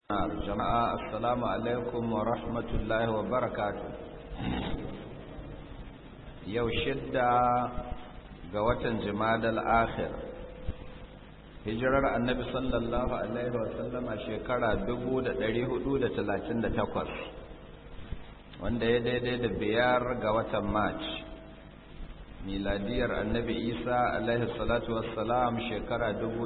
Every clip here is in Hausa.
jama'a assalamu alaikum wa rahmatullahi wa barakatu yau shidda ga watan jimadal akhir hijirar annabi sallallahu alaihi wa sallama shekara 1438 wanda ya daidai da biyar ga watan march miladiyar annabi isa alaihi salatu wassalam shekara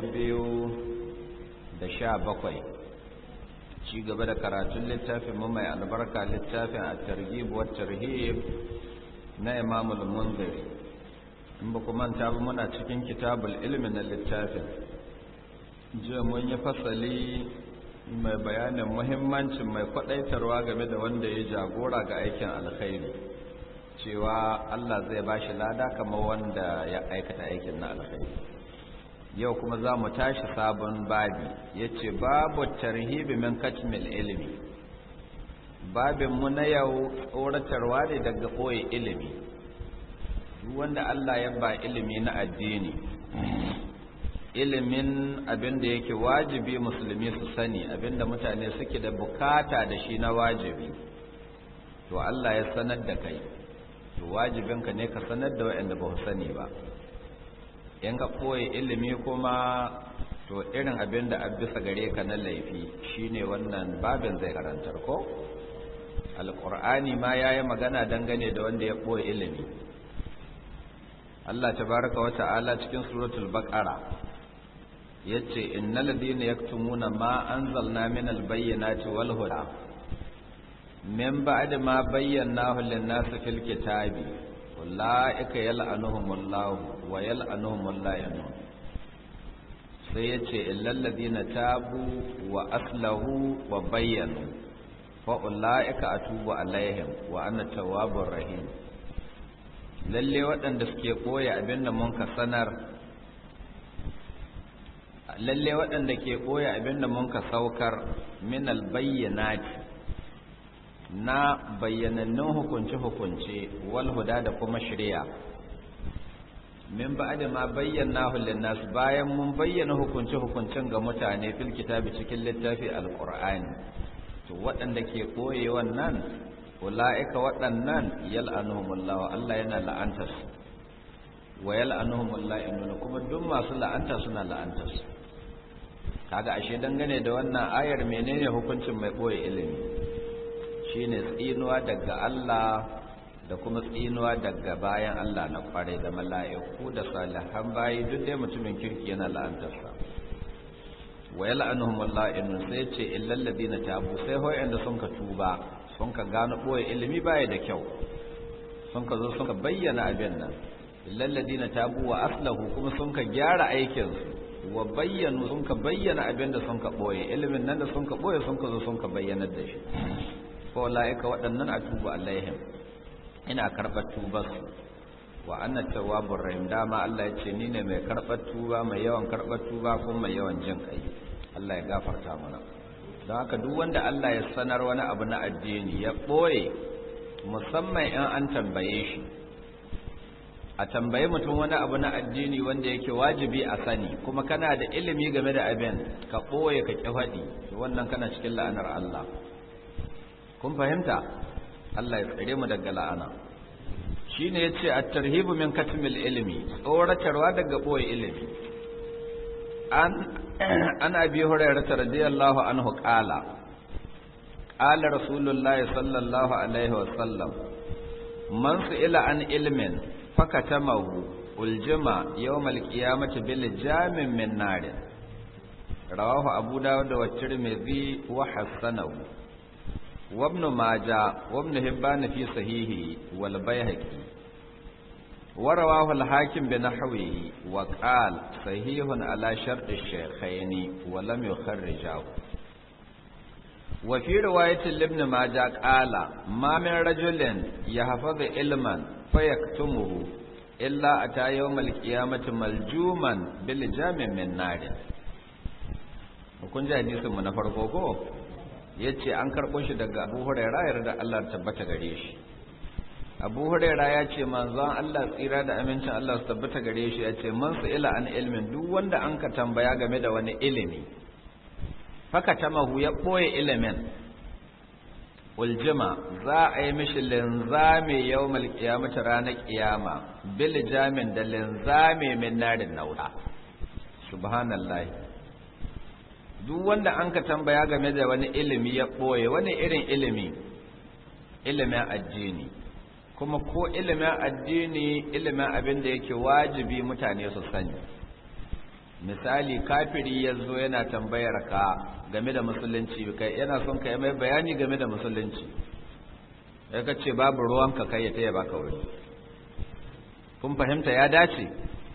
2017 ci gaba da karatun littafin mu mai albarka littafin a targhib wa tarhib na Imam al-Munziri in ba kuma ta ba muna cikin kitabul ilmi na littafin je mun yi fasali mai bayanin muhimmancin mai kwadaitarwa game da wanda ya jagora ga aikin alkhairi cewa Allah zai bashi lada kamar wanda ya aikata aikin na alkhairi yau kuma za mu tashi sabon babi ya ce babu tarhibi min katmil ilimi babinmu na yau tsoratarwa ne daga ɓoye ilimi wanda Allah ya ba ilimi na addini ilimin abin da yake wajibi musulmi su sani abin da mutane suke da bukata da shi na wajibi to Allah ya sanar da kai to wajibinka ne ka sanar da waɗanda ba su sani ba in ka koyi ilimi kuma to irin abin da bisa gare ka na laifi shine wannan babin zai karantar ko alqur'ani ma yayi magana dangane da wanda ya koyi ilimi Allah tabaraka wa ta'ala cikin suratul baqara yace innal ladina yaktumuna ma anzalna minal bayyinati wal huda min ba'di ma bayyanahu lin-nasi fil kitabi ulaika yal'anuhumullahu wa yal'anuhumul la'inun sai yace illal ladina tabu wa aslahu wa bayyanu fa ulaika atubu alaihim wa ana tawwabur rahim lalle waɗanda suke koya abinda mun ka sanar lalle waɗanda ke koya abinda mun ka saukar min albayyinati na bayyanannun hukunce-hukunce wal huda da kuma shari'a min ba'da ma bayyana nas bayan mun bayyana hukunce-hukuncen ga mutane fil kitabi cikin littafi alqur'ani to waɗanda ke koye wannan ulaika waɗannan yal'anuhumullah Allah yana la'antar su wa yal'anuhumullah inna kuma duk masu la'anta suna la'antar su kaga ashe dangane da wannan ayar menene hukuncin mai koye ilimi shine tsinuwa daga Allah da kuma tsinuwa daga bayan Allah na kware da mala'iku da salihan bayi duk dai mutumin kirki yana la'antarsa wa yal'anuhum la'inun sai ce illal ladina tabu sai hoyan da sun ka tuba sun ka gano boye ilimi baya da kyau sun ka zo sun ka bayyana abin nan illal ladina tabu wa aslahu kuma sun ka gyara aikin su wa bayyanu sun ka bayyana abin da sun ka boye ilimin nan da sun ka boye sun ka zo sun ka bayyana da shi faulaika waɗannan a tuba alaihim ina karɓar tubarsu wa anna tawwabur rahim dama Allah ya ce ni ne mai karɓar tuba mai yawan karɓar tuba kuma mai yawan jin kai Allah ya gafarta mana don haka duk wanda Allah ya sanar wani abu na addini ya ɓoye musamman in an tambaye shi a tambaye mutum wani abu na addini wanda yake wajibi a sani kuma kana da ilimi game da abin ka ɓoye ka ƙi faɗi wannan kana cikin la'anar Allah kun fahimta Allah ya tsare mu daga la'ana shine yace at-tarhibu min katmil ilmi tsoratarwa daga boye ilimi an an abi hurairah radiyallahu anhu qala qala rasulullahi sallallahu alaihi wa sallam man su'ila an ilmin fakatamahu uljima yawm al-qiyamati bil jamin min nar rawahu abu dawud wa tirmidhi wa hasanahu وابن ماجه وابن هبان في صحيحه والبيهقي ورواه الحاكم بنحوه وقال صحيح على شرط الشيخين ولم يخرجه وفي رواية لابن ماجه قال ما من رجل يحفظ علما فيكتمه إلا أتى يوم القيامة ملجوما بالجام من نار kun ji hadisin mu na farko ko ya ce an karɓo shi daga abu huraira yarda Allah tabbata gare shi abu huraira ya ce manzon Allah tsira da amincin Allah su tabbata gare shi ya ce man su ila an ilmin duk wanda an ka tambaya game da wani ilimi fakatamahu ya ɓoye ilimin uljima za a yi mishi linzami yau malkiyamata ranar kiyama bil jamin da linzami min narin nauda subhanallah duk wanda an ka tambaya game da wani ilimi ya ɓoye wani irin ilimi ilimin addini kuma ko ilimin addini ilimin abin da yake wajibi mutane su sani misali kafiri ya zo yana tambayar ka game da musulunci kai yana son ka yi mai bayani game da musulunci ya ka ce babu ruwanka kai ya taya baka wuri kun fahimta ya dace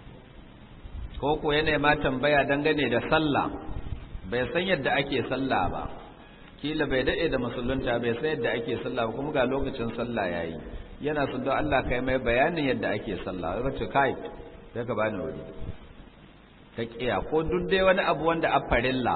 ko ko yana ma tambaya dangane da sallah bai san yadda ake sallah ba kila bai daɗe da musulunta bai san yadda ake sallah ba kuma ga lokacin sallah yayi yana son don Allah kai mai bayanin yadda ake sallah ya ce kai sai ka bani wuri ka kiya ko duk dai wani abu wanda a farilla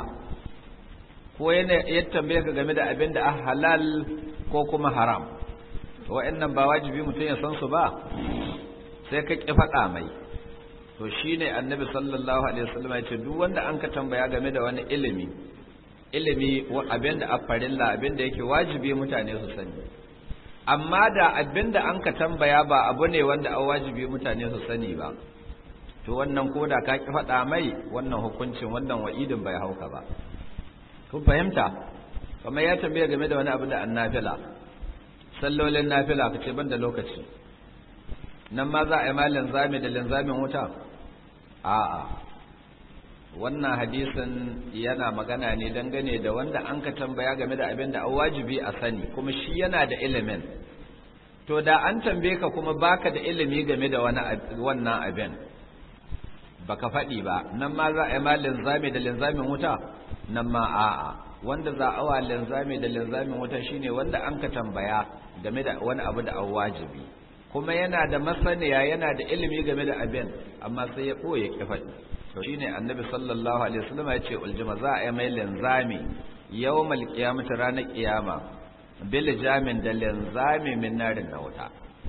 ko yana ya tambaye ka game da abin da a halal ko kuma haram wa'annan ba wajibi mutum ya san su ba sai ka ki faɗa mai to shine annabi sallallahu alaihi wasallam ya ce duk wanda an ka tambaya game da wani ilimi ilimi abin da a farilla abin da yake wajibi mutane su sani amma da abin da an ka tambaya ba abu ne wanda a wajibi mutane su sani ba to wannan koda ka ki faɗa mai wannan hukuncin wannan wa'idin bai hauka ba kun fahimta kamar ya tambaye game da wani abu da annafila sallolin nafila kace ban da lokaci nan ma za a yi ma linzami da linzamin wuta a'a wannan hadisin yana magana ne dangane da wanda an ka tambaya game da abin da an wajibi a sani kuma shi yana da ilimin to da an tambaye ka kuma baka da ilimi game da wannan abin baka faɗi ba nan ma za a yi ma linzami da linzamin wuta nan ma a'a wanda za a wa linzami da linzamin wuta shine wanda an ka tambaya game da wani abu da an wajibi kuma yana da masaniya yana da ilimi game da abin amma sai ya ɓoye ki faɗi to shine annabi sallallahu alaihi wasallam ya ce uljima za a yi mai linzami yawmal qiyamati ranar qiyama bil jamin da linzami min narin na wuta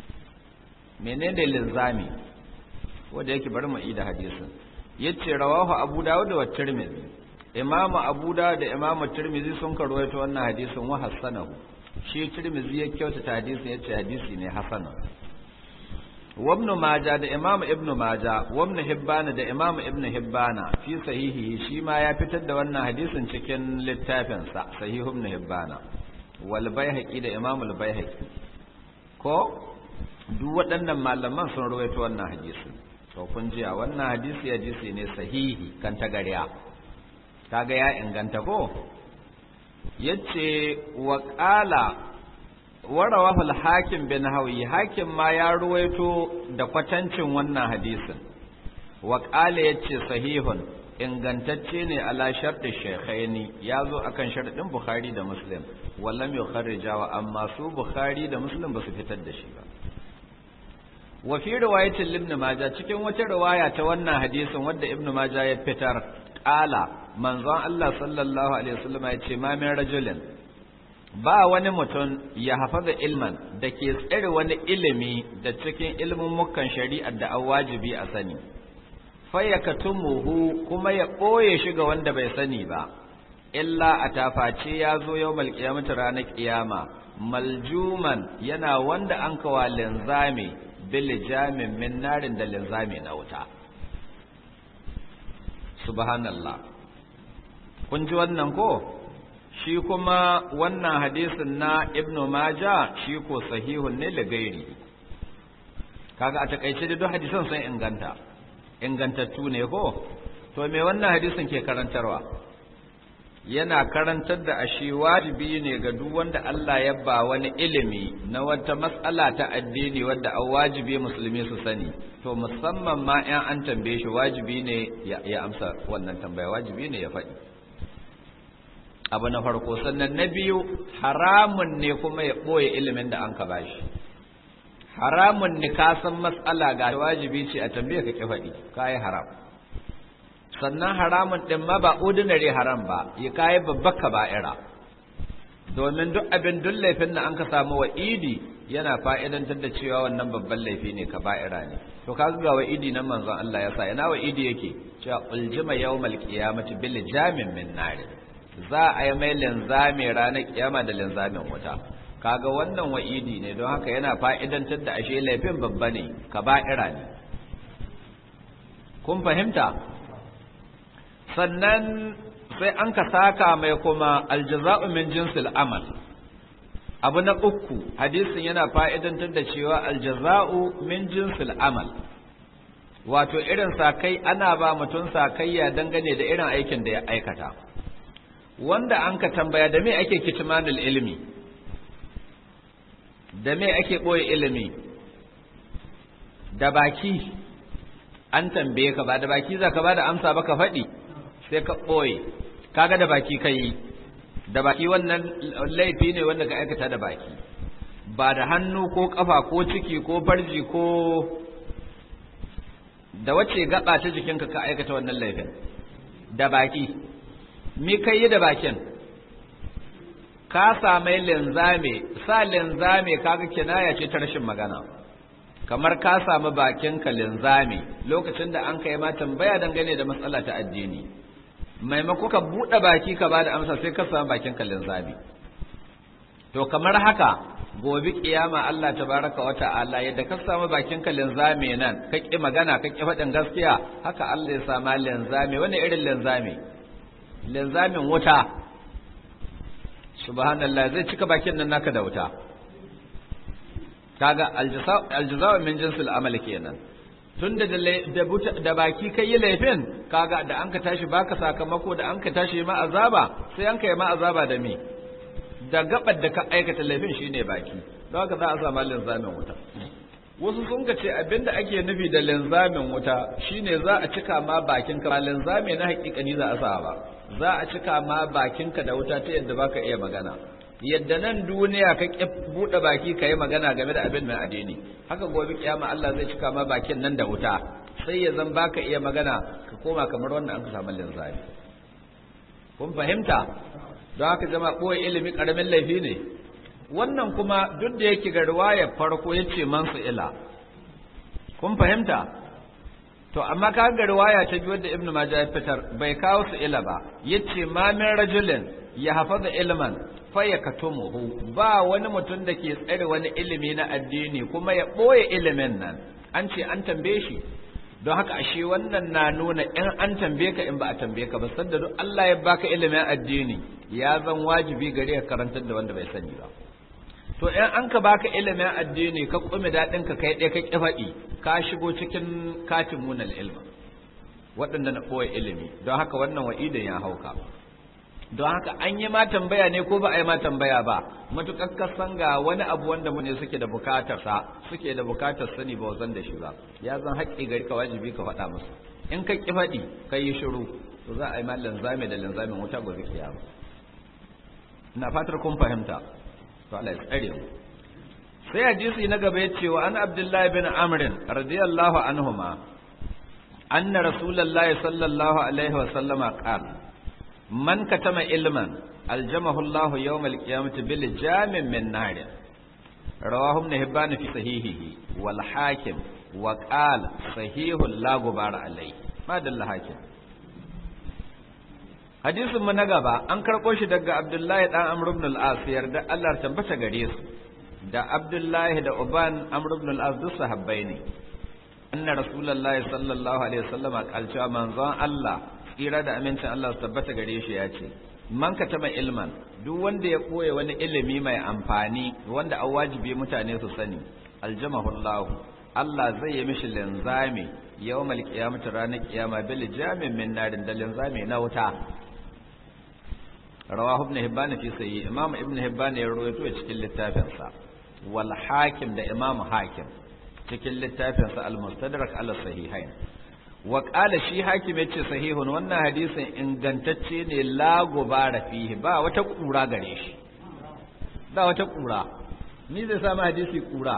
menene linzami wanda yake bari mu ida hadisin yace rawahu abu dawud wa tirmidhi imamu abu dawud da imamu tirmidhi sun karwaito wannan hadisin wa hasanahu shi tirmidhi ya kyautata hadisin yace hadisi ne hasan wa ibn maja da imamu ibn maja wa ibn hibbana da imamu ibn hibbana fi sahihi shi ma ya fitar da wannan hadisin cikin littafin sa sahihu ibn hibbana wal baihaqi da imamu al baihaqi ko duk waɗannan malaman sun rawaito wannan hadisin to kun jiya wannan hadisi hadisi ne sahihi kan tagariya kaga ya inganta ko yace wa qala wa rawahu al-hakim bin hawi hakim ma ya ruwaito da kwatancin wannan hadisin wa qala yace sahihun ingantacce ne ala shartu shaykhaini yazo akan sharadin bukhari da muslim wallam yukharrijawa amma su bukhari da muslim ba su fitar da shi ba wa fi riwayatin ibn majah cikin wata riwaya ta wannan hadisin wanda ibn majah ya fitar qala manzon Allah sallallahu alaihi wasallam ya ce ma min rajulin ba wani mutum ya hafaza ilman da ke tsare wani ilimi da cikin ilmin mukan shari'ar da an wajibi a sani fayyakatumuhu kuma ya ɓoye shi ga wanda bai sani ba illa a taface ya zo yau malkiyamata ranar kiyama maljuman yana wanda an kawa linzami bil jamin min narin da linzami na wuta subhanallah kun ji wannan ko shi kuma wannan hadisin na ibnu maja shi ko sahihun ne gairi kaga a takaice da duk hadisan sun inganta ingantattu ne ko to me wannan hadisin ke karantarwa yana karantar da ashe wajibi ne ga duk wanda Allah ya ba wani ilimi na wata matsala ta addini wadda an wajibi musulmi su sani to musamman ma in an tambaye shi wajibi ne ya amsa wannan tambaya wajibi ne ya faɗi abu na farko sannan na biyu haramun ne kuma ya ɓoye ilimin da an ka bashi haramun ne ka san matsala ga wajibi ce a tambaye ka ki faɗi ka yi haram sannan haramun ɗin ma ba ordinary haram ba ya kayi babbar kaba'ira domin duk abin duk laifin da an ka samu wa idi yana fa'idantar da cewa wannan babban laifi ne kaba'ira ne to kaga ga wa idi nan manzon Allah ya sa ina wa idi yake cewa uljima yawmal qiyamati bil jamin min nar za a yi mai linzami ranar kiyama da linzamin wuta kaga wannan wa'idi ne don haka yana fa'idantar da ashe laifin babba ne kaba'ira ne kun fahimta sannan sai an ka saka mai kuma aljaza'u min jinsil amal abu na uku hadisin yana fa'idantar da cewa aljaza'u min jinsil amal wato irin sakai ana ba mutum sakayya dangane da irin aikin da ya aikata wanda an ka tambaya da me ake kitmanul ilimi da me ake ɓoye ilimi da baki an tambaye ka ba da baki za ka ba da amsa ba ka faɗi sai ka ɓoye kaga da baki ka yi da baki wannan laifi ne wanda ka aikata da baki ba da hannu ko ƙafa ko ciki ko farji ko da wacce gaba ta jikinka ka aikata wannan laifin da baki mi kai yi da bakin ka samai linzame sa linzame kaga kinaya ce ta rashin magana kamar ka samu bakinka linzame lokacin da an kai ma tambaya dangane da matsala ta addini maimako ka buɗe baki ka bada amsa sai ka samu bakinka linzame to kamar haka gobe kiyama Allah tabaraka wa ta'ala yadda ka samu bakinka linzame nan ka ki magana ka ki faɗin gaskiya haka Allah ya sama linzame wani irin linzame linzamin wuta subhanallah zai cika bakin nan naka da wuta kaga aljaza'u min jinsil amal kenan tunda da da baki kai yi laifin kaga da an ka tashi baka sakamako da an ka tashi ma azaba sai an kai ma azaba da me da gabar da ka aikata laifin shine baki don haka za a samu linzamin wuta wasu sun ka ce abinda ake nufi da linzamin wuta shine za a cika ma bakin ka ba linzami na hakikani za a sa ba za a cika ma bakinka da wuta ta yadda baka iya magana yadda nan duniya ka ƙi buɗe baki ka yi magana game da abin mai addini haka gobe kiyama Allah zai cika ma bakin nan da wuta sai ya zan baka iya magana ka koma kamar wanda an ka samu linzami kun fahimta don haka zama ɓoye ilimi ƙaramin laifi ne wannan kuma duk da yake ga riwayar farko ya ce man su ila kun fahimta to amma ka ga riwaya ta biyu da ibnu majah ya fitar bai kawo su ila ba yace ma min rajulin ya hafaza ilman fa yakatumuhu ba wani mutum da ke tsare wani ilimi na addini kuma ya boye ilimin nan an ce an tambaye shi don haka ashe wannan na nuna in an tambaye ka in ba a tambaye ka ba sanda duk Allah ya baka ilimin addini ya zan wajibi gare ka karantar da wanda bai sani ba to in an ka baka ilimin addini ka kume daɗin ka kai ɗaya ka ƙi faɗi ka shigo cikin katin munal ilma waɗanda na ɓoye ilimi don haka wannan wa'idin ya hauka don haka an yi ma tambaya ne ko ba a yi ma tambaya ba matuƙar kasan ga wani abu wanda mu ne suke da bukatar sa suke da bukatar sani ba zan da shi ba ya zan haƙƙi gari ka wajibi ka faɗa musu in ka ƙi faɗi ka yi shiru to za a yi ma linzami da linzamin wuta gobe kiyama ina fatar kun fahimta to Allah ya tsare mu sai hadisi na gaba ya ce wa an abdullahi bin amrin radiyallahu anhuma anna rasulullahi sallallahu alaihi wa sallama qala man katama ilman aljamahu Allah yawm alqiyamati bil jamin min nar rawahu ibn hibban fi sahihihi wal hakim wa qala sahihul la gubara alayhi madalla hakim hadisin mu na gaba an karɓo shi daga abdullahi dan amr ibn al-as yarda Allah tabbata gare su da abdullahi da uban amr ibn al-as duk sahabbai ne anna rasulullahi sallallahu alaihi wasallam kalcewa manzon Allah tsira da amincin Allah su tabbata gare shi ya ce man katama ilman duk wanda ya koya wani ilimi mai amfani wanda an wajibi mutane su sani aljamahu Allah Allah zai yi mishi linzami yawmal qiyamati ranar kiyama bil jamin min narin da linzami na wuta rawahu ibn hibban fi sahih imam ibn hibban ya rawaito cikin littafin sa wal hakim da imam hakim cikin littafin sa al mustadrak ala sahihain wa qala shi hakim yace sahihun wannan hadisin ingantacce ne la gubara fihi ba wata kura gare shi ba wata kura ni zai samu hadisi kura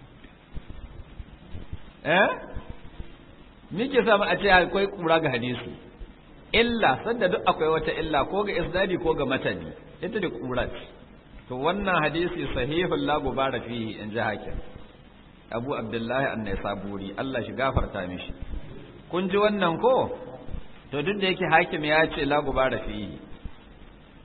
eh me ke samu a ce akwai kura ga hadisi illa sanda duk akwai wata illa ko ga isnadi ko ga matani ita da kurat to wannan hadisi sahihul la gubara fihi in ji hakim abu abdullahi annai saburi Allah shi gafarta mishi kun ji wannan ko to duk da yake hakim ya ce la gubara fihi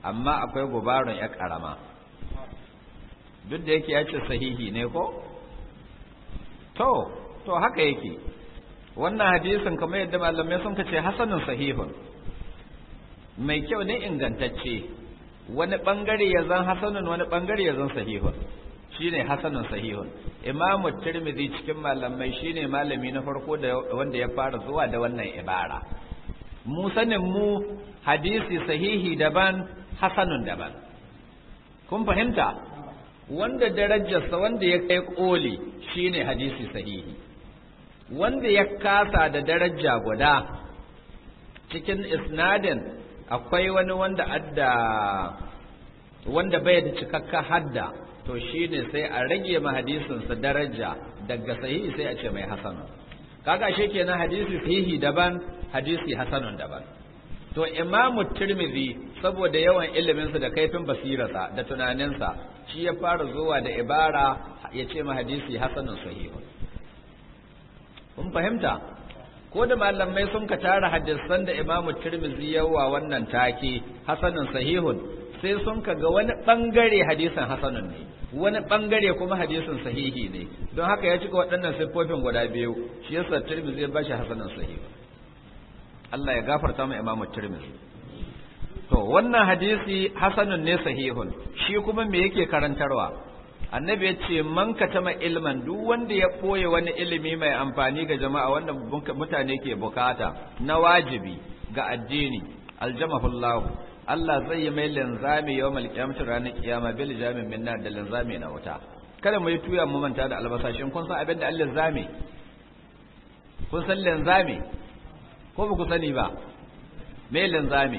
amma akwai gubarun ya karama duk da yake ya ce sahihi ne ko to to haka yake wannan hadisin kamar yadda malamai sun ce hasanun sahihun mai kyau ne ingantacce wani bangare ya zan hasanun wani bangare ya zan sahihun shine hasanun sahihun imamu tirmidhi cikin malamai shine malami na farko da wanda ya fara zuwa da wannan ibara mu sanin mu hadisi sahihi daban hasanun daban kun fahimta wanda darajarsa wanda ya kai koli shine hadisi sahihi wanda ya kasa da daraja guda cikin isnadin akwai wani wanda adda wanda bai da cikakka hadda to shine sai a rage ma hadisinsa daraja daga sahihi sai a ce mai hasanu kaga shi kenan hadisi sahihi daban hadisi hasanun daban to imamu tirmidhi saboda yawan iliminsa da kaifin basirarsa da tunaninsa shi ya fara zuwa da ibara ya ce ma hadisi hasanun sahihun kun fahimta ko da malamai sun ka tara hadisan da imamu tirmidhi yawa wannan take hasanun sahihun sai sun ka ga wani bangare hadisin hasanun ne wani bangare kuma hadisin sahihi ne don haka ya cika waɗannan siffofin guda biyu shi yasa tirmidhi ya bashi hasanun sahihun Allah ya gafarta mu imamu tirmidhi to wannan hadisi hasanun ne sahihun shi kuma me yake karantarwa annabi ya ce man katama ilman duk wanda ya koye wani ilimi mai amfani ga jama'a wanda mutane ke bukata na wajibi ga addini aljamahullahu Allah zai yi mai linzami yawmal qiyamati ranar kiyama bil jamin minna da linzami na wuta kada mu yi tuya mu manta da albasashin kun san abin da Allah linzami kun san linzami ko ba ku sani ba me linzami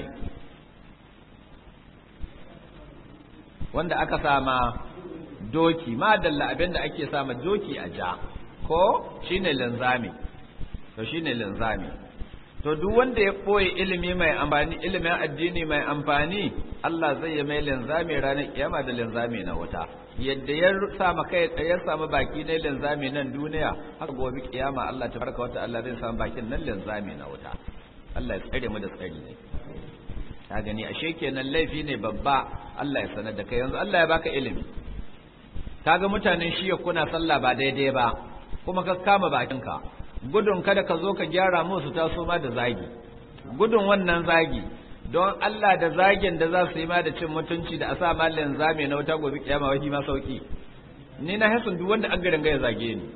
wanda aka sama doki ma dalla abin da ake sama doki a ja ko shine linzami to shine linzami to duk wanda ya boye ilimi mai amfani ilimin addini mai amfani Allah zai yi mai linzami ranar kiyama da linzami na wuta yadda ya sama kai ya samu baki ne linzami nan duniya haka gobe kiyama Allah tabaraka wa ta'ala zai samu bakin nan linzami na wuta Allah ya tsare mu da tsari ne ka gani ashe kenan laifi ne babba Allah ya sanar da kai yanzu Allah ya baka ilimi kaga mutanen shiya kuna sallah ba daidai ba kuma ka kama bakinka gudun kada ka zo ka gyara musu taso ma da zagi gudun wannan zagi don Allah da zagin da za su yi ma da cin mutunci da a sa malin zame na wuta gobe kiyama wani ma sauki ni na hasun duk wanda an garin ya zage ni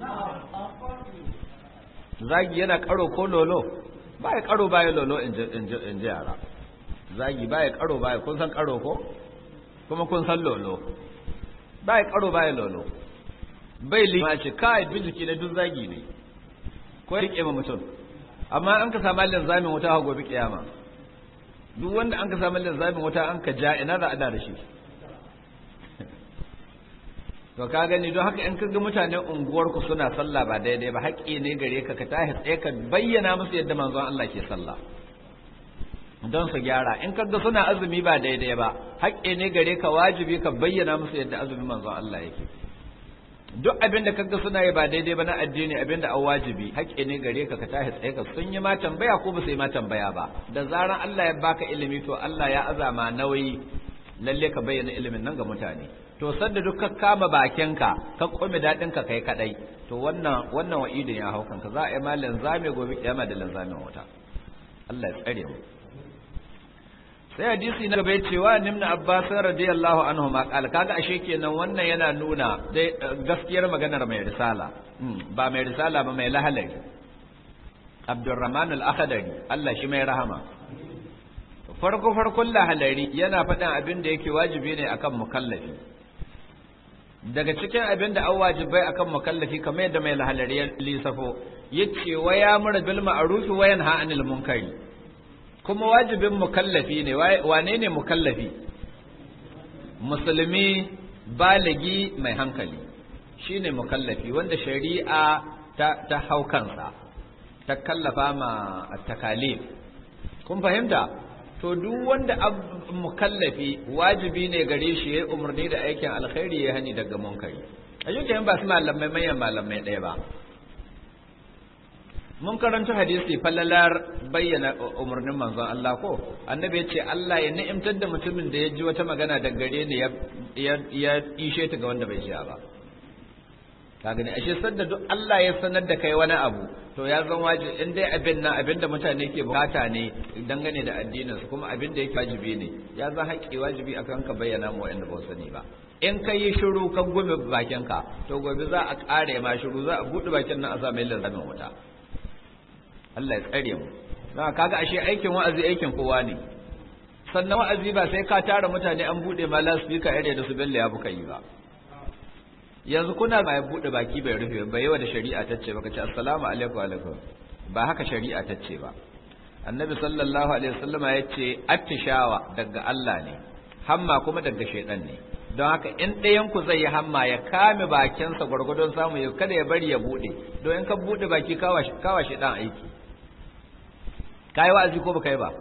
zagi yana karo ko lolo ba ya karo baya lolo in ji yara zagi ba ya karo baya kun san karo ko kuma kun san lolo ba ya karo baya lolo bai lima ce kai bijiki na duk zagi ne ko ya rike ma mutum amma an ka samu linzamin wuta ha gobe kiyama duk wanda an ka samu linzamin wuta an ka ja ina za a da shi to ka gani don haka in kaga mutanen unguwarku suna sallah ba daidai ba haƙƙi ne gare ka ka tahi tsaye ka bayyana musu yadda manzon Allah ke sallah don su gyara in kaga suna azumi ba daidai ba haƙƙi ne gare ka wajibi ka bayyana musu yadda azumin manzon Allah yake duk abin da kaga suna yi ba daidai ba na addini abin da an wajibi haƙƙi ne gare ka ka tashi tsaye ka sun yi ma tambaya ko ba su yi ma tambaya ba da zaran Allah ya baka ilimi to Allah ya azama nauyi lalle ka bayyana ilimin nan ga mutane to sanda duk ka kama bakinka ka kome daɗin ka kai kadai to wannan wannan wa'idin ya hau kanka za a yi ma linzami gobe kiyama da linzamin wuta Allah ya tsare mu sai hadisi na gaba cewa nimna abbas radiyallahu anhu ma qala kaga ashe kenan wannan yana nuna dai gaskiyar maganar mai risala ba mai risala ba mai lahalari abdurrahman al-akhdari Allah shi mai rahama farko farkon lahalari yana faɗin abin da yake wajibi ne akan mukallafi daga cikin abin da an wajibai akan mukallafi kamar yadda mai lahalari ya lisafo yace wa ya mura bil ma'ruf wa yanha anil munkari kuma wajibin mukallafi ne wane ne mukallafi musulmi baligi mai hankali shine mukallafi wanda shari'a ta, ta hau kansa ta kallafa ma takalif kun fahimta to duk wanda mukallafi wajibi ne gare shi ya umarni da aikin alkhairi ya hani daga munkari a ba su malamai manyan malamai ɗaya ba mun karanta hadisi fallalar bayyana umarnin manzon Allah ko annabi ya ce Allah ya ni'imtar da mutumin da ya ji wata magana da gare ni ya ya ishe ta ga wanda bai ji ba ka gani ashe sanda duk Allah ya sanar da kai wani abu to ya zan wajibi in dai abin nan abin da mutane ke bukata ne dangane da addinin su kuma abin da yake wajibi ne ya zan haƙƙi wajibi akan ka bayyana mu wanda ba sani ba in ka yi shiru ka gume bakin ka to gobe za a ƙare ma shiru za a buɗe bakin nan a sa mai lazamin wuta Allah ya tsare mu don kaga ashe aikin wa'azi aikin kowa ne sannan wa'azi ba sai ka tara mutane an buɗe ma lasfika ire da su bella ya buka yi ba yanzu kuna ba ya buɗe baki bai rufe ba yawa da shari'a ta ce baka ce assalamu alaikum alaikum ba haka shari'a ta ce ba annabi sallallahu alaihi wasallama ya ce attishawa daga Allah ne hamma kuma daga shaidan ne don haka in ɗayan ku zai yi hamma ya kame bakinsa gwargwadon samu ya kada ya bari ya buɗe don in ka buɗe baki kawa kawa shaidan aiki kai wa'azi ko baka yi ba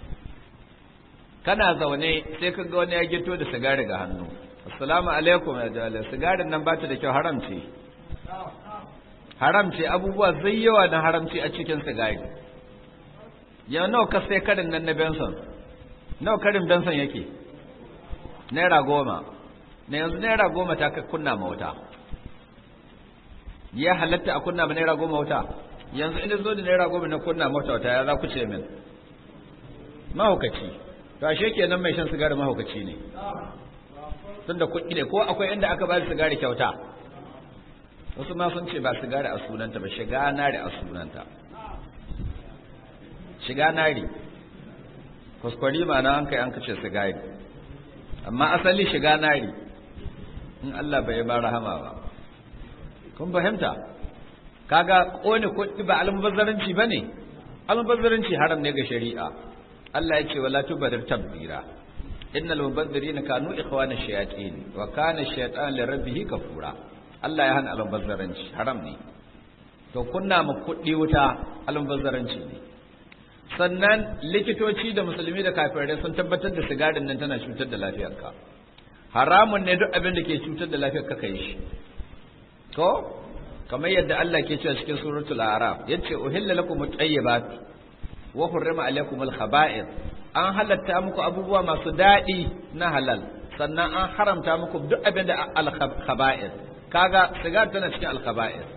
kana zaune sai ka ga wani ya gito da sigari ga hannu assalamu alaikum ya jale sigarin nan bata da kyau haram ce haram ce abubuwa zai yawa na haramci a cikin sigari ya nawa ka sai karin nan na benson nawa karin benson yake naira goma na yanzu naira goma ta ka kunna ma wuta ya halatta a kunna ma naira goma wuta yanzu ina zo da naira goma na kunna ma wuta ya za ku ce min mahaukaci to ashe kenan mai shan sigari mahaukaci ne tun da kuɗi ne ko akwai inda aka ba sigari kyauta wasu ma sun ce ba sigari a sunanta ba shiga nari a sunanta shiga nari kuskure ma na an kai an kace sigari amma asali shiga nari in Allah bai ba rahama ba kun fahimta kaga kone kuɗi ba almubazzaranci bane almubazzaranci haram ne ga shari'a Allah ya ce wala tubadir tabdira innal mubazzirina kanu ikhwana shayatin wa kana shaytan li rabbih kafura Allah ya hana almubazzaranci haram ne to kunna mu kuɗi wuta almubazzaranci ne sannan likitoci da musulmi da kafirai sun tabbatar da sigarin nan tana cutar da lafiyarka haramun ne duk abin da ke cutar da lafiyarka kai shi to kamar yadda Allah ke cewa cikin suratul a'raf yace uhilla lakum at-tayyibat wa hurrima alaykum al-khaba'ith an halatta muku abubuwa masu daɗi na halal sannan an haramta muku duk abin da al-khaba'ith kaga sigar tana cikin al-khaba'ith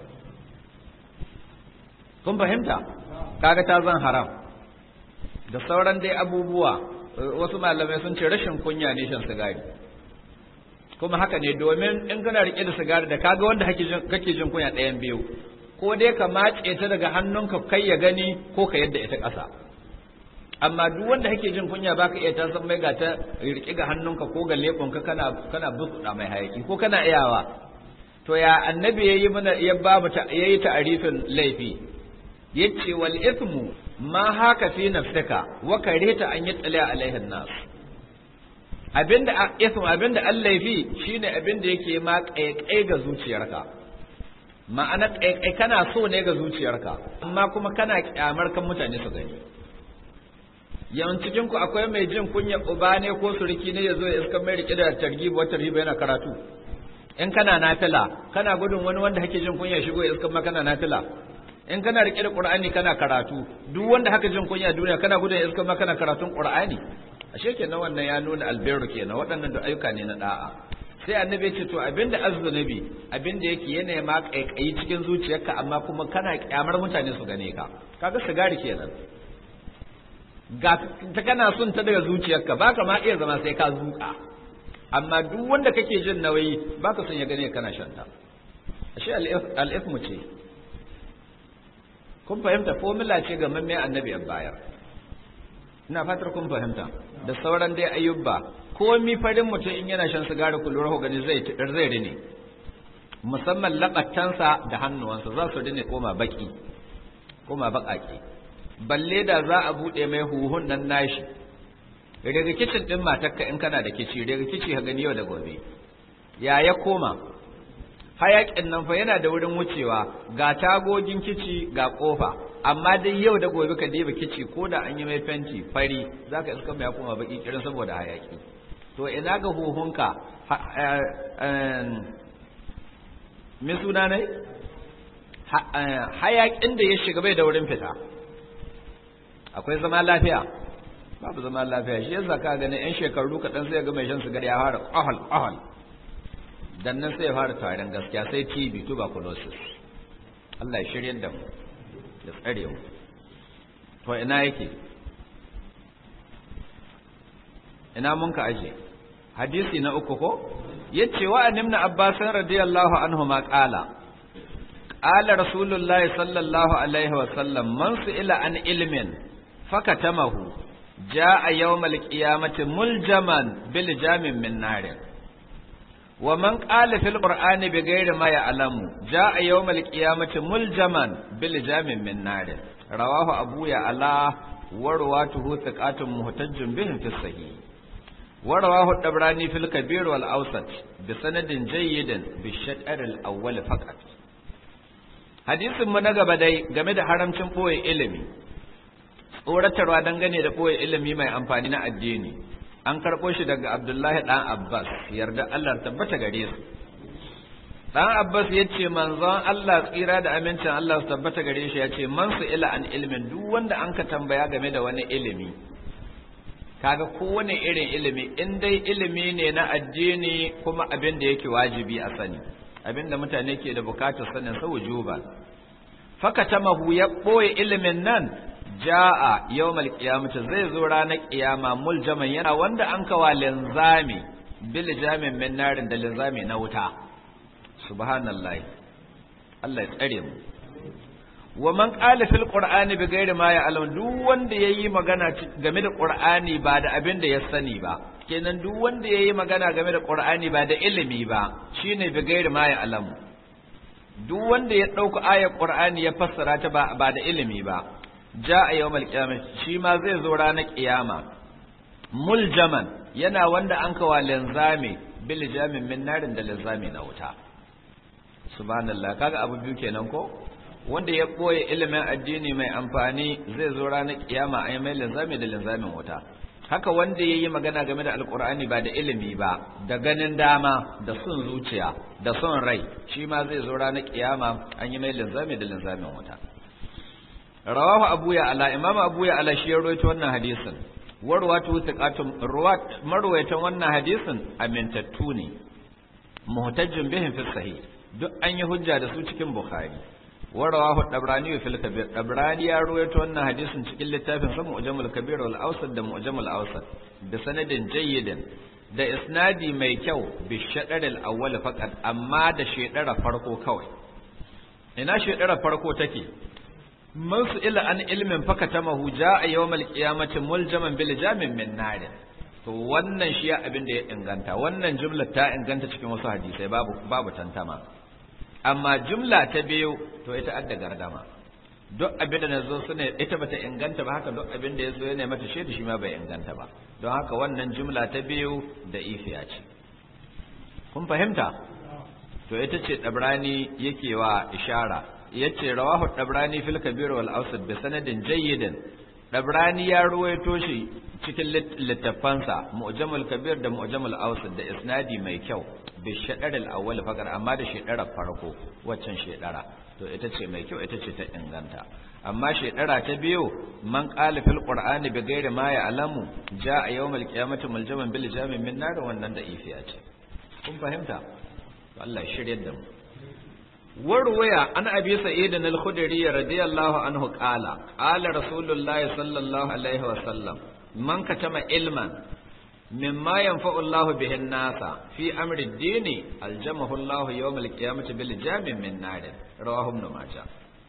kun fahimta kaga ta zan haram da sauran dai abubuwa wasu malamai sun ce rashin kunya ne shan sigari kuma haka ne domin in kana rike da sigari da kaga wanda kake jin kunya ɗayan biyu ko dai ka matse ta daga hannunka kai ya gani ko ka yadda ita ƙasa amma duk wanda kake jin kunya baka iya ta san mai ga ta rike ga hannunka ko ga leɓonka kana kana buɗa mai hayaki ko kana iyawa to ya annabi yayi mana ya ba mu yayi ta'arifin laifi yace wal ithmu ma haka fi nafsika wa karita an yatsala alaihin nas abinda ism abinda Allah fi shine abinda yake ma kaikai ga zuciyarka ma'ana kaikai kana so ne ga zuciyarka amma kuma kana kyamar kan mutane su gani yawan cikin ku akwai mai jin kunya uba ne ko suriki ne yazo ya iska mai rike da targhib wa tarhib yana karatu in kana nafila kana gudun wani wanda hake jin kunya shigo ya iska ma kana nafila in kana rike da qur'ani kana karatu duk wanda haka jin kunya duniya kana gudun ya iska ma kana karatun qur'ani ashe kenan wannan ya nuna albirru kenan waɗannan da ayyuka ne na da'a sai annabi ya ce to abinda azzunubi abinda yake yana ma kaikayi cikin zuciyarka amma kuma kana kyamar mutane su gane ka kaga sigari kenan ga ta kana son ta daga zuciyarka baka ma iya zama sai ka zuka amma duk wanda kake jin nauyi baka son ya gane kana shanta ashe al-ithmu ce kun fahimta formula ce ga mamme annabi ya bayar ina fatar kun fahimta da sauran dai ayyuba komi farin mutum in yana shan sigari ku lura gani zai zai rine musamman labattansa da hannuwansa za su rine koma baki koma bakake balle da za a bude mai huhun nan nashi daga kicin din matarka in kana da kici daga kici ka gani yau da gobe ya ya koma hayakin nan fa yana da wurin wucewa ga tagogin kici ga kofa amma dai yau da gobe ka diba kici ko da an yi mai fenti fari zaka iska mai kuma baki kirin saboda hayaki to ina ga huhunka me suna ne hayakin da ya shiga bai da wurin fita akwai zama lafiya babu zama lafiya shi yasa ka gani yan shekaru kaɗan sai ga mai shan sigari ya fara ƙahal ƙahal dan nan sai ya fara tarin gaskiya sai TB tuberculosis Allah ya shirye da mu ya tsare mu to ina yake ina mun ka aje hadisi na uku ko yace wa annabna abbas radiyallahu anhu ma qala qala rasulullahi sallallahu alaihi wa sallam man ila an ilmin fakatamahu jaa yawmal qiyamati muljaman bil jamin min nar wa man qala fil qur'ani bighairi ma ya'lamu jaa yawmal qiyamati muljaman bil jamin min nar rawahu abu ya ala warwatuhu thiqatun muhtajjun bihim fi sahih ورواه الطبراني في الكبير والأوسط بسند جيد بالشطر الأول فقط hadisin mu na gaba dai game da haramcin ɓoye ilimi tsoratarwa dangane da ɓoye ilimi mai amfani na addini an karɓo shi daga abdullahi ɗan abbas yarda allah tabbata gare su ɗan abbas ya ce manzon allah tsira da amincin allah su tabbata gare shi ya ce man su ila an ilimin duk wanda an ka tambaya game da wani ilimi kaga kowane irin ilimi in dai ilimi ne na addini kuma abin da yake wajibi a sani abin da mutane ke da bukatar sanin sa wujuba fakatamahu ya boye ilimin nan jaa yawmal qiyamati zai zo ranar kiyama muljaman yana wanda an kawa linzami bil jamin min narin da linzami na wuta subhanallahi Allah ya tsare mu wa man qala fil qur'ani bi ghairi ma ya'lam duk wanda yayi magana game da qur'ani ba da abin da ya sani ba kenan duk wanda yayi magana game da qur'ani ba da ilimi ba shine bi ghairi ma ya'lam duk wanda ya dauka ayar qur'ani ya fassara ta ba ba da ilimi ba ja'a yawmal qiyamah shi ma zai zo ranar kiyama muljaman yana wanda an kawa linzami bil jamin min narin da linzami na wuta subhanallah kaga abu biyu kenan ko wanda ya ɓoye ilimin addini mai amfani zai zo ranar kiyama a yi mai linzami da linzamin wuta haka wanda ya yi magana game da alkur'ani ba da ilimi ba da ganin dama da son zuciya da son rai shi ma zai zo ranar kiyama an yi mai linzami da linzamin wuta rawahu abu ya ala imam abu ya ala shi ya rawaito wannan hadisin warwatu thiqatum ruwat marwayatan wannan hadisin amintattu ne muhtajjin bihim fi sahih duk an yi hujja da su cikin bukhari warawahu dabrani fil kabir dabrani ya ruwaito wannan hadisin cikin littafin sa mu'jamul kabir wal awsat da mu'jamul awsat da sanadin jayyidin da isnadi mai kyau bi shadar al awwal faqat amma da shedara farko kawai ina shedara farko take man su ila an ilmin fakatamahu jaa yawmal qiyamati muljaman bil jamin min nar to wannan shi abin da ya inganta wannan jumla ta inganta cikin wasu hadisai babu babu tantama amma jumla ta biyu to ita adda gardama duk abin da na zo suna ita bata inganta ba haka duk abin da ya zo yana mata shaidu shi ma bai inganta ba don haka wannan jumla ta biyu da ifiya ce kun fahimta to ita ce dabrani yake wa ishara yace rawahu dabrani fil kabir wal awsat bi sanadin jayyidin dabrani ya ruwaito shi cikin littafansa mu'jamul kabir da mu'jamul awsat da isnadi mai kyau bi shaɗarar awwal fakar amma da shedara farko waccan shedara to ita ce mai kyau ita ce ta inganta amma shedara ta biyu man qala fil qur'ani bi ghairi ma ya'lamu jaa yawmal qiyamati muljaman bil jamin min nar wannan da ifiya ce kun fahimta to Allah shiryar da mu warwaya an abi sa'id al-khudri radiyallahu anhu qala qala rasulullahi sallallahu alaihi wa sallam man katama ilman مما ينفع الله به الناس في أمر الدين الجمه الله يوم القيامة بالجام من نار رواه ابن ماجه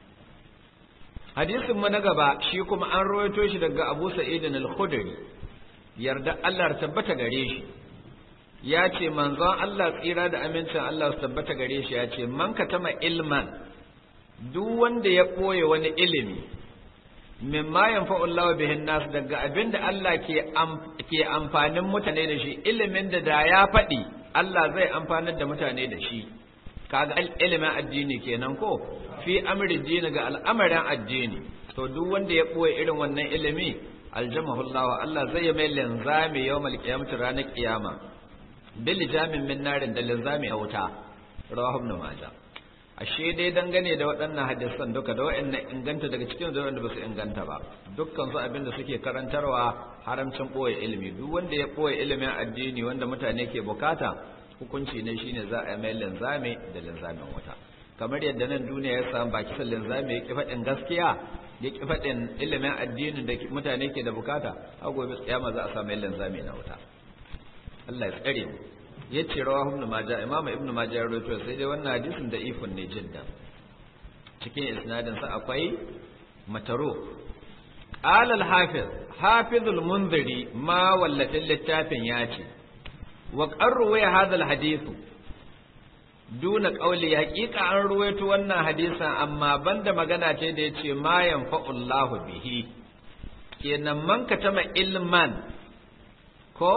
hadisin mu na gaba shi kuma an rawaito shi daga Abu Sa'id al-Khudri yarda Allah ya tabbata gare shi ya ce manzon Allah tsira da amincin Allah su tabbata gare shi ya ce man katama ilman duk wanda ya ɓoye wani ilimi mimma yanfa'u Allah bihin nas daga abinda Allah ke ke amfanin mutane da shi ilimin da da ya faɗi Allah zai amfanar da mutane da shi kaga ilimin addini kenan ko fi amri dini ga al'amarin addini to duk wanda ya boye irin wannan ilimi aljamahu Allah Allah zai yi mai linzami yawmal qiyamati ranar kiyama bil jamin min narin da linzami a wuta rawahu ibn majah ashe dai dangane da waɗannan hadisan duka da waɗannan inganta daga cikin da wanda ba su inganta ba dukkan su abin da suke karantarwa haramcin ɓoye ilimi duk wanda ya ɓoye ilimin addini wanda mutane ke bukata hukunci ne shine za a mai linzame da linzamin wuta kamar yadda nan duniya ya samu baki sa linzame ya ki faɗin gaskiya ya ki faɗin ilimin addinin da mutane ke da bukata a gobe tsayama za a samu linzame na wuta Allah ya tsare mu ya ce rawa ibn majah imam ibn majah ya rawaito sai dai wannan hadisin da ifun ne jiddan cikin isnadin sa akwai mataro qala al hafiz hafiz al munziri ma wallatin littafin ya ce wa qarru wa hadha al hadith duna qawli haqiqa an ruwaito wannan hadisin amma banda magana ce da yace ma yanfa'u Allahu bihi kenan man katama ilman ko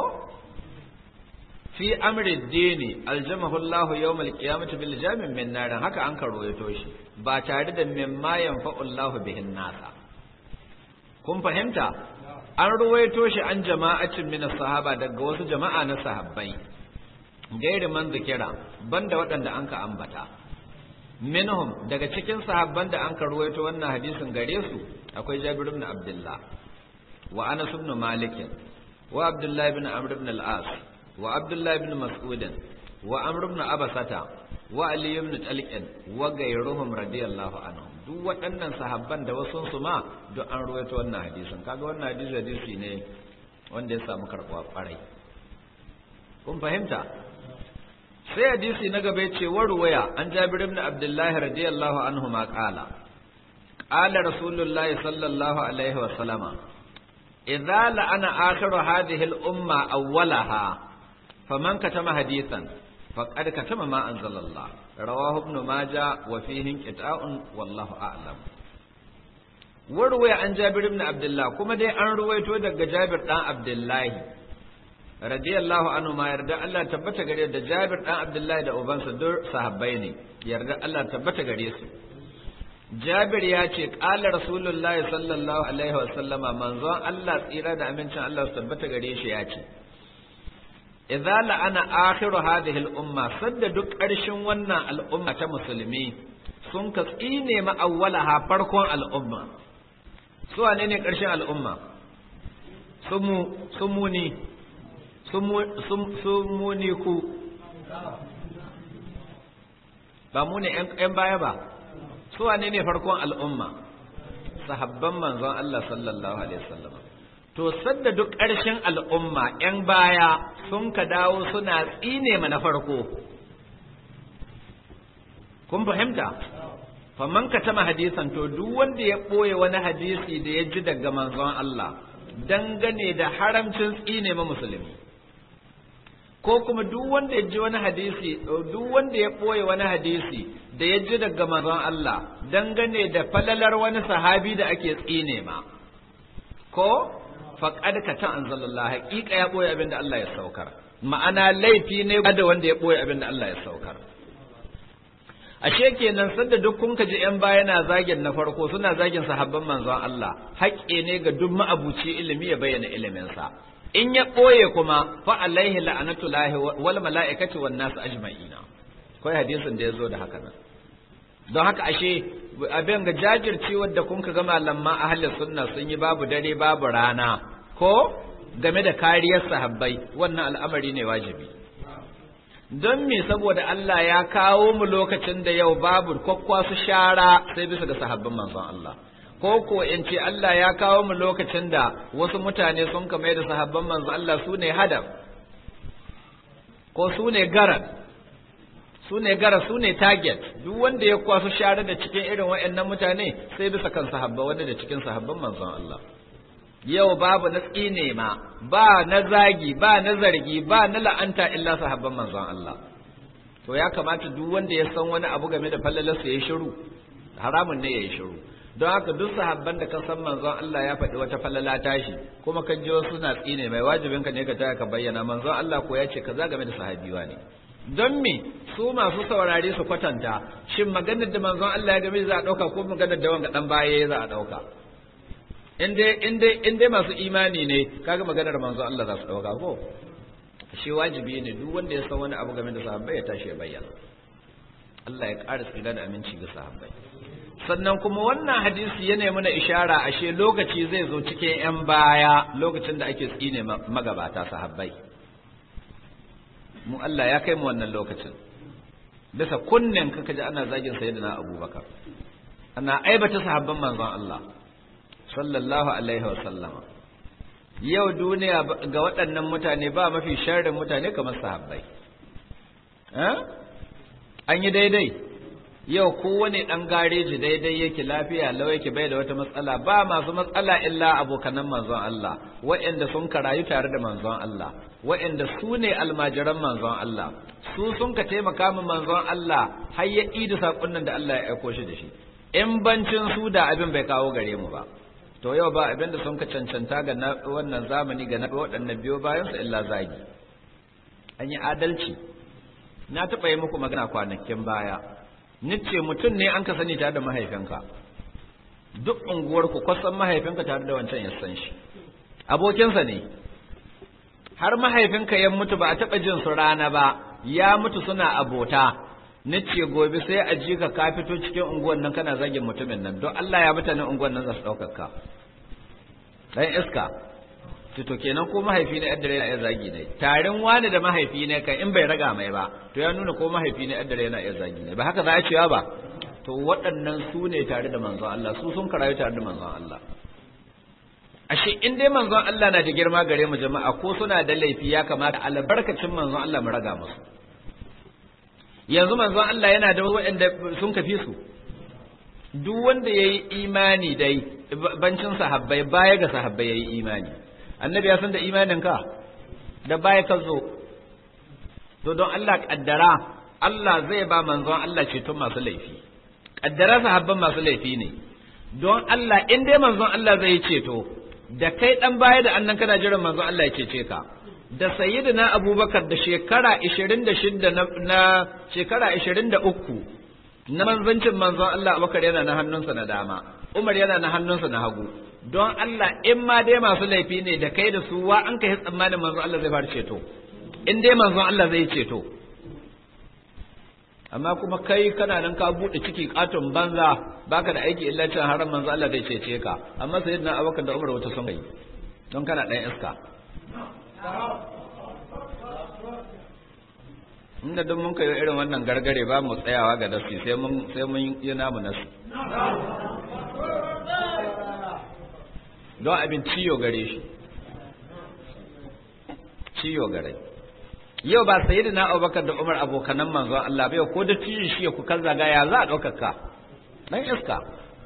fi amri dini aljamahu Allah yawm alqiyamati bil jamin min narin haka an karoyato shi ba tare da mimma yanfa'u Allah bihin nasa kun fahimta an ruwaito shi an jama'atin min sahaba daga wasu jama'a na sahabbai gairi man zikira banda waɗanda an ka ambata minhum daga cikin sahabban da an ka ruwaito wannan hadisin gare su akwai Jabir ibn Abdullah wa Anas ibn Malik wa Abdullah ibn Amr ibn al-As وعبد الله بن مسعود وعمر بن أبسة وعلي بن طلق وغيرهم رضي الله عنهم duk waɗannan sahabban da wasu su ma duk an ruwaito wannan hadisin kaga wannan hadisi hadisi ne wanda ya samu karɓuwa ƙwarai kun fahimta sai hadisi na gaba ce wa ruwaya an jabir ibn abdullahi radiyallahu anhu ma qala qala rasulullahi sallallahu alaihi wa sallama idza la'ana akhiru hadhihi al-umma awwalaha فمن كتم حديثا فقد كتم ما أنزل الله رواه ابن ماجه وفيه انقطاع والله أعلم وروي عن جابر بن عبد الله كما دي أن رويته دق جابر بن عبد الله رضي الله عنه ما يرضى الله تبت غري da Jabir dan Abdullahi da ubansa dur sahabbai ne yarda Allah tabbata gare su Jabir ya ce qala Rasulullahi sallallahu alaihi wa sallama manzon Allah tsira da amincin Allah su tabbata gare shi ya ce idza la'ana akhiru hadhihi al-umma sadda duk ƙarshen wannan al'umma ta musulmi sun ka tsine ma awwalaha farkon al'umma su wane ne ƙarshen al'umma sumu sumuni sumuni ku ba mu ne ƴan baya ba su wane ne farkon al'umma sahabban manzon Allah sallallahu alaihi wasallam to sadda duk ƙarshen al'umma ‘yan baya sun ka dawo suna tsine ma na farko kun fahimta faman ka tama hadisan to duk wanda ya ɓoye wani hadisi da ya ji daga manzon Allah dangane da haramcin tsine ma musulmi ko kuma duk wanda ya ji wani hadisi duk wanda ya ɓoye wani hadisi da ya ji daga manzon Allah dangane da falalar wani sahabi da ake tsine ma ko faƙad ka ta anzalallah haƙiƙa ya ɓoye abin da Allah ya saukar ma'ana laifi ne da wanda ya ɓoye abin da Allah ya saukar ashe kenan sanda duk kun ji yan baya na zagin na farko suna zagin sahabban manzon Allah haƙƙe ne ga duk ma'abuci ilimi ya bayyana iliminsa in ya ɓoye kuma fa alaihi la'anatullahi wal mala'ikati wan nas ajma'ina kai hadisin da ya zo da haka nan don haka ashe abin ga jajircewar da kun ga malaman ahli sunna sun yi babu dare babu rana ko game da kariyar sahabbai wannan al'amari ne wajibi don me saboda Allah ya kawo mu lokacin da yau babu kwakwa su shara sai bisa ga sahabban manzon Allah ko ko in ce Allah ya kawo mu lokacin da wasu mutane sun kama da sahabban manzon Allah su ne hadaf ko su ne garan su ne gara su ne target duk wanda ya kwaso share da cikin irin waɗannan mutane sai bisa kan sahabba wanda da cikin sahabban manzon Allah yau babu na tsine ma ba na zagi ba na zargi ba na la'anta illa sahabban manzon Allah to ya kamata duk wanda ya san wani abu game da fallalarsa ya shiru haramun ne ya yi shiru don haka duk sahabban da ka san manzon Allah ya faɗi wata fallala tashi kuma kan ji wasu na tsine mai wajibinka ne ka taya ka bayyana manzon Allah ko ya ce kaza game da sahabiwa ne don me su masu saurare su kwatanta shin maganar da manzon Allah ya game za a ɗauka ko maganar da wanga dan baya za a ɗauka in dai masu imani ne kaga maganar manzon Allah za su ɗauka ko shi wajibi ne duk wanda ya san wani abu game da sahabbai ya tashi ya bayyana Allah ya ƙara tsira da aminci ga sahabbai sannan kuma wannan hadisi yana mana ishara ashe lokaci zai zo cikin 'yan baya lokacin da ake tsine magabata sahabbai mu Allah ya kai mu wannan lokacin bisa kunnen ka kaji ana zagin sayyidina abubakar ana aibata sahabban manzon Allah sallallahu alaihi wa sallama yau duniya ga waɗannan mutane ba mafi sharrin mutane kamar sahabbai an yi daidai yau kowane ɗan gareji daidai yake lafiya lau yake bai da wata matsala ba masu matsala illa abokanan manzon Allah waɗanda sun karayu tare da manzon Allah waɗanda su ne almajiran manzon Allah su sun ka taimaka min manzon Allah har ya idi saƙon da Allah ya aiko shi da shi in bancin su da abin bai kawo gare mu ba to yau ba abin da sun ka cancanta ga wannan zamani ga waɗannan biyo bayan su illa zagi an yi adalci na taɓa yi muku magana kwanakin baya nice mutum ne an ka sani tare da mahaifinka duk unguwarku kwasan mahaifinka tare da wancan ya san shi abokinsa ne har mahaifinka ya mutu ba a taɓa jin su rana ba ya mutu suna abota nice gobe sai a ji ka ka fito cikin unguwan nan kana zagin mutumin nan don Allah ya mutanen unguwan nan za su ɗaukar ka ɗan iska to kenan ko mahaifi ne addare yana iya zagi ne tarin wani da mahaifi ne kan in bai raga mai ba to ya nuna ko mahaifi ne addare yana iya zagi ne ba haka za a cewa ba to waɗannan su ne tare da manzon Allah su sun karayu tare da manzon Allah ashe in dai manzon Allah na da girma gare mu jama'a ko suna da laifi ya kamata albarkacin manzon Allah mu raga musu yanzu manzon Allah yana da waɗanda sun kafi su duk wanda yayi imani dai bancin sahabbai baya ga sahabbai yayi imani annabi ya san da imaninka da baya ka zo to don Allah kaddara Allah zai ba manzon Allah ceton masu laifi kaddara sahabban masu laifi ne don Allah in dai manzon Allah zai ceto da kai dan baya da annan kana jiran manzon Allah ya cece ka da sayyidina Abubakar da shekara 26 na, na shekara 23 na manzancin manzon Allah Abubakar yana na hannunsa na dama Umar yana na hannunsa na hagu don Allah in ma dai masu laifi ne da kai da su wa an kai tsammanin manzon Allah zai fara ceto in dai manzon Allah zai ceto amma kuma kai kana nan ka bude ciki katon banza baka da aiki illa cin haram manzon Allah zai cece ka amma sayyidina Abubakar da Umar wata sun kai don kana dan iska inda duk mun kai irin wannan gargare ba mu tsayawa ga nasi sai mun sai mun yi namu nasi don abin ciyo gare shi ciyo gare yau ba sayi na abubakar da umar abokanan manzon Allah bai ko da ciyin shi ku kan zagaya za a ɗaukaka dan iska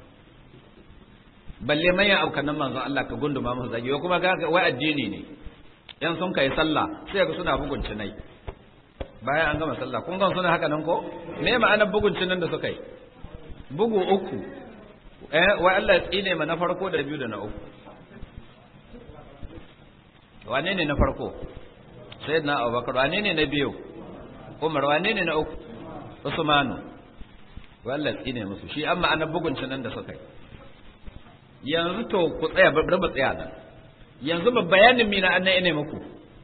balle manyan abokanan manzon Allah ka gunduma musu zagi kuma ga wai addini ne yan sun kai sallah sai ga suna bugun cinai bayan an gama sallah kun gan suna haka nan ko me ma'anar bugun cinan da suka yi bugu uku eh wai Allah ya tsine ma na farko da biyu da na uku wane ne na farko sayyidina Abubakar wane ne na biyu Umar wane ne na uku Usmanu wai tsine musu shi amma ana bugun cinan da suka yi yanzu to ku tsaya bari mu tsaya nan yanzu ba bayanin mina annan ine muku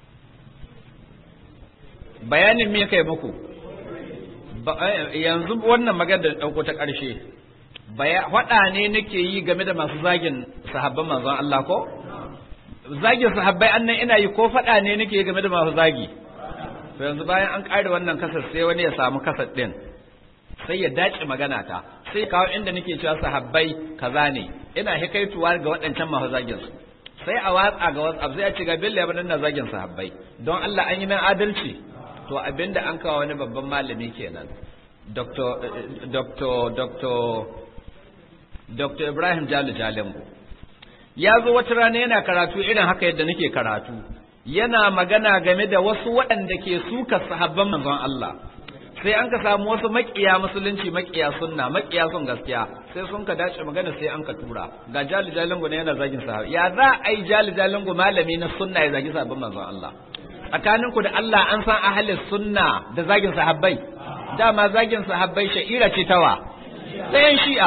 bayanin me kai muku yanzu wannan magana da dauko ta ƙarshe faɗa ne nake yi game da masu zagin sahabban manzon Allah ko zagin sahabbai annan ina yi ko faɗa ne nake yi game da masu zagi to yanzu bayan an ƙare wannan kasar sai wani ya samu kasar ɗin sai ya dace magana ta sai kawo inda nake cewa sahabbai kaza ne ina hikaituwa ga waɗancan masu zagin su sai a watsa ga WhatsApp sai a ce ga billa ya na zagin sahabbai don Allah an yi min adalci to abinda an kawo wani babban malami kenan Dr. Dr. Dr. Dr. Ibrahim Jalu Jalingo ya zo wata rana yana karatu irin haka yadda nake karatu yana magana game da wasu waɗanda ke suka sahabban manzon Allah sai an ka samu wasu makiya musulunci makiya sunna makiya sun gaskiya sai sun ka dace magana sai an ka tura ga Jalu Jalingo ne yana zagin sahabbai ya za a yi Jalu Jalingo malami na sunna ya zagi sahabban manzon Allah tsakaninku da Allah an san ahalin sunna da zagin sahabbai dama zagin sahabbai sha'ira ce tawa ɗayan shi'a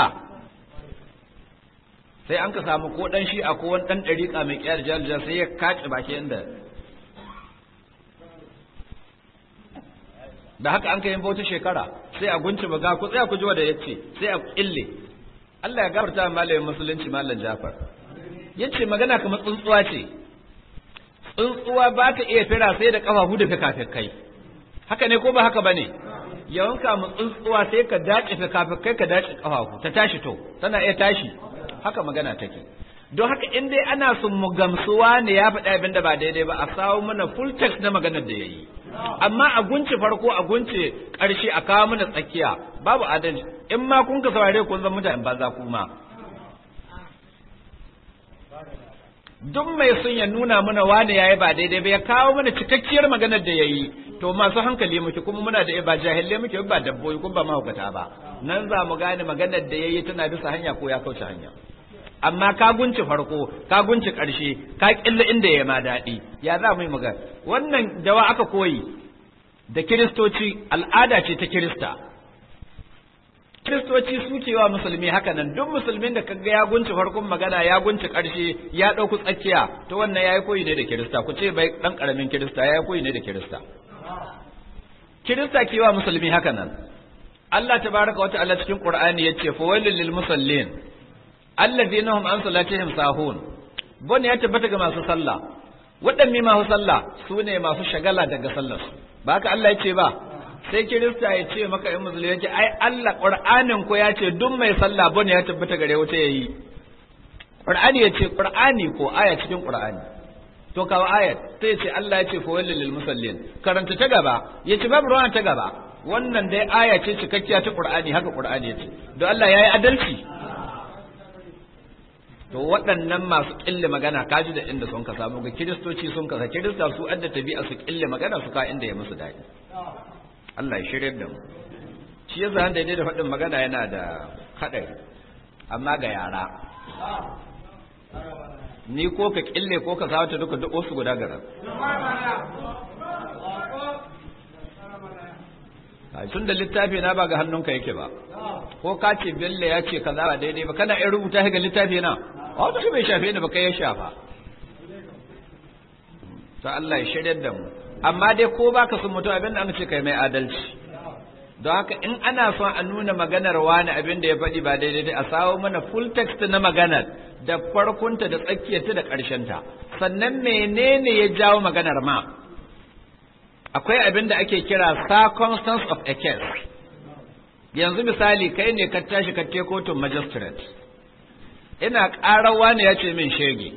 sai an ka samu ko ɗan shi'a ko wani ɗan ɗariƙa mai ƙyar jalja sai ya kace baki inda da haka an kai bauta shekara sai a gunci baga ku tsaya ku ji wanda yace sai a kille Allah ya gafarta malamin musulunci malam Jafar yace magana kamar tsuntsuwa ce tsuntsuwa ba ta iya fira sai da kafafu da fikafikai haka ne ko ba haka bane yawanka mu tsuntsuwa sai ka dace fikafikai ka dace kafafu ta tashi to tana iya tashi haka magana take don haka in dai ana son mu gamsuwa ne ya faɗi abin da ba daidai ba a samu mana full text na maganar da ya yi amma a gunce farko a gunce ƙarshe a kawo mana tsakiya babu adalci in ma kun ka saurare kun zan mutane banza kuma duk mai sun ya nuna mana wane yayi ba daidai ba ya kawo mana cikakkiyar maganar da yayi to masu hankali muke kuma muna da ba jahilai muke ba dabbobi kuma ba mahaukata ba nan za mu gane maganar da yayi tana bisa hanya ko ya kauce hanya amma ka gunci farko ka gunci ƙarshe ka ƙilla inda ya ma daɗi ya za mu yi magana wannan dawa aka koyi da kiristoci al'ada ce ta kirista kiristoci su cewa musulmi haka nan duk musulmin da kaga ya gunci farkon magana ya gunci ƙarshe ya ɗauku tsakiya to wannan ya yi koyi ne da kirista ku ce bai ɗan ƙaramin kirista ya yi koyi ne da kirista kirista kewa musulmi haka nan Allah tabaraka wa ta'ala cikin Qur'ani yace fa wailul lil musallin allazina hum an salatihim sahun bon ya tabbata ga masu sallah waɗanne masu sallah su ne masu shagala daga sallar su ba haka Allah ya ce ba sai kirista ya ce maka in musulmi ya ce ai Allah qur'anin ko ya ce duk mai sallah bon ya tabbata gare wuta yayi qur'ani ya ce qur'ani ko aya cikin qur'ani to kawo ayat sai ya ce Allah ya ce fa walil lil musallin karanta ta gaba ya ce babu ruwan ta gaba wannan dai aya ce cikakkiya ta qur'ani haka qur'ani ya ce don Allah yayi adalci to waɗannan masu ƙille magana kaji da inda sun ka samu ga kiristoci sun kasa kirista su adda tabi'a su ƙille magana su ka inda ya musu daɗi Allah ya shirya da mu shi yasa da daidai da faɗin magana yana da haɗari amma ga yara ni ko ka ƙille ko ka sawata duka duk wasu guda gara tun da littafi na ba ga hannunka yake ba ko ka ce bello ya ce kaza ba daidai ba kana in rubuta ga littafi na wata shi bai shafe ni ba kai ya shafa to Allah ya shirya da mu amma dai ko baka sun mutu abin da an ce kai mai adalci don haka in ana son a nuna maganar wani abin da ya faɗi ba daidai dai a sawo mana full text na maganar da farkonta da tsakiyarta da ƙarshenta sannan menene ya jawo maganar ma akwai abin da ake kira circumstance of a case yanzu misali kai ne ka tashi ka te kotun magistrate ina ƙarawa ne ya ce min shege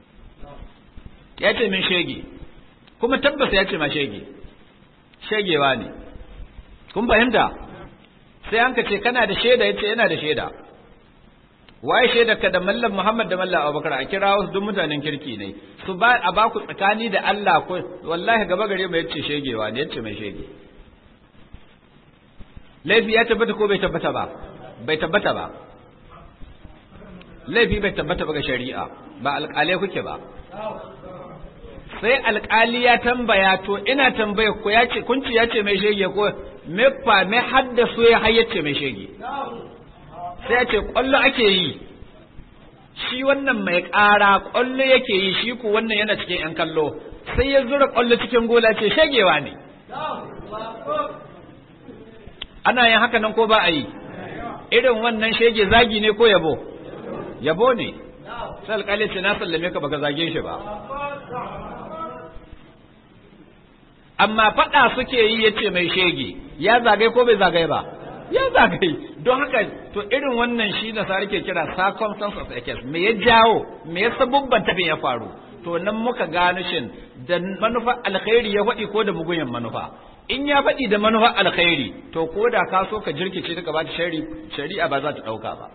ya ce min shege kuma tabbas ya ce ma shege shegewa ne kun fahimta sai an ka ce kana da shaida ya ce yana da shaida waye shaida ka da mallam muhammad da mallam abubakar a kira wasu duk mutanen kirki ne su ba a baku tsakani da allah ko wallahi gaba gare mai yace shegewa ne yace mai shege laifi ya tabbata ko bai tabbata ba bai tabbata ba laifi bai tabbata ba ga shari'a ba alƙalai kuke ba sai alƙali ya tambaya to ina tambaya ko ya ce kunci ya ce mai shege ko me fa me haddasu ya hayyace mai shege sai ya ce ƙwallo ake yi shi wannan mai ƙara ƙwallo yake yi shi ku wannan yana cikin ‘yan kallo sai ya zura ƙwallo cikin gola ce shagewa ne ana yin haka nan ko ba a yi irin wannan shege zagi ne ko yabo yabo ne sai alƙali ce na sallame ka baka zage shi ba amma faɗa suke yi yace mai shege ya zagaye ko bai zagaye ba ya zagaye don haka to irin wannan shi da sare ke kira circumstance of a case me ya jawo me ya sabubban tafin ya faru to nan muka gano shin da manufa alkhairi ya faɗi ko da mugunyan manufa in ya faɗi da manufa alkhairi to ko da ka so ka jirkice ta gaba shari'a ba za ta ɗauka ba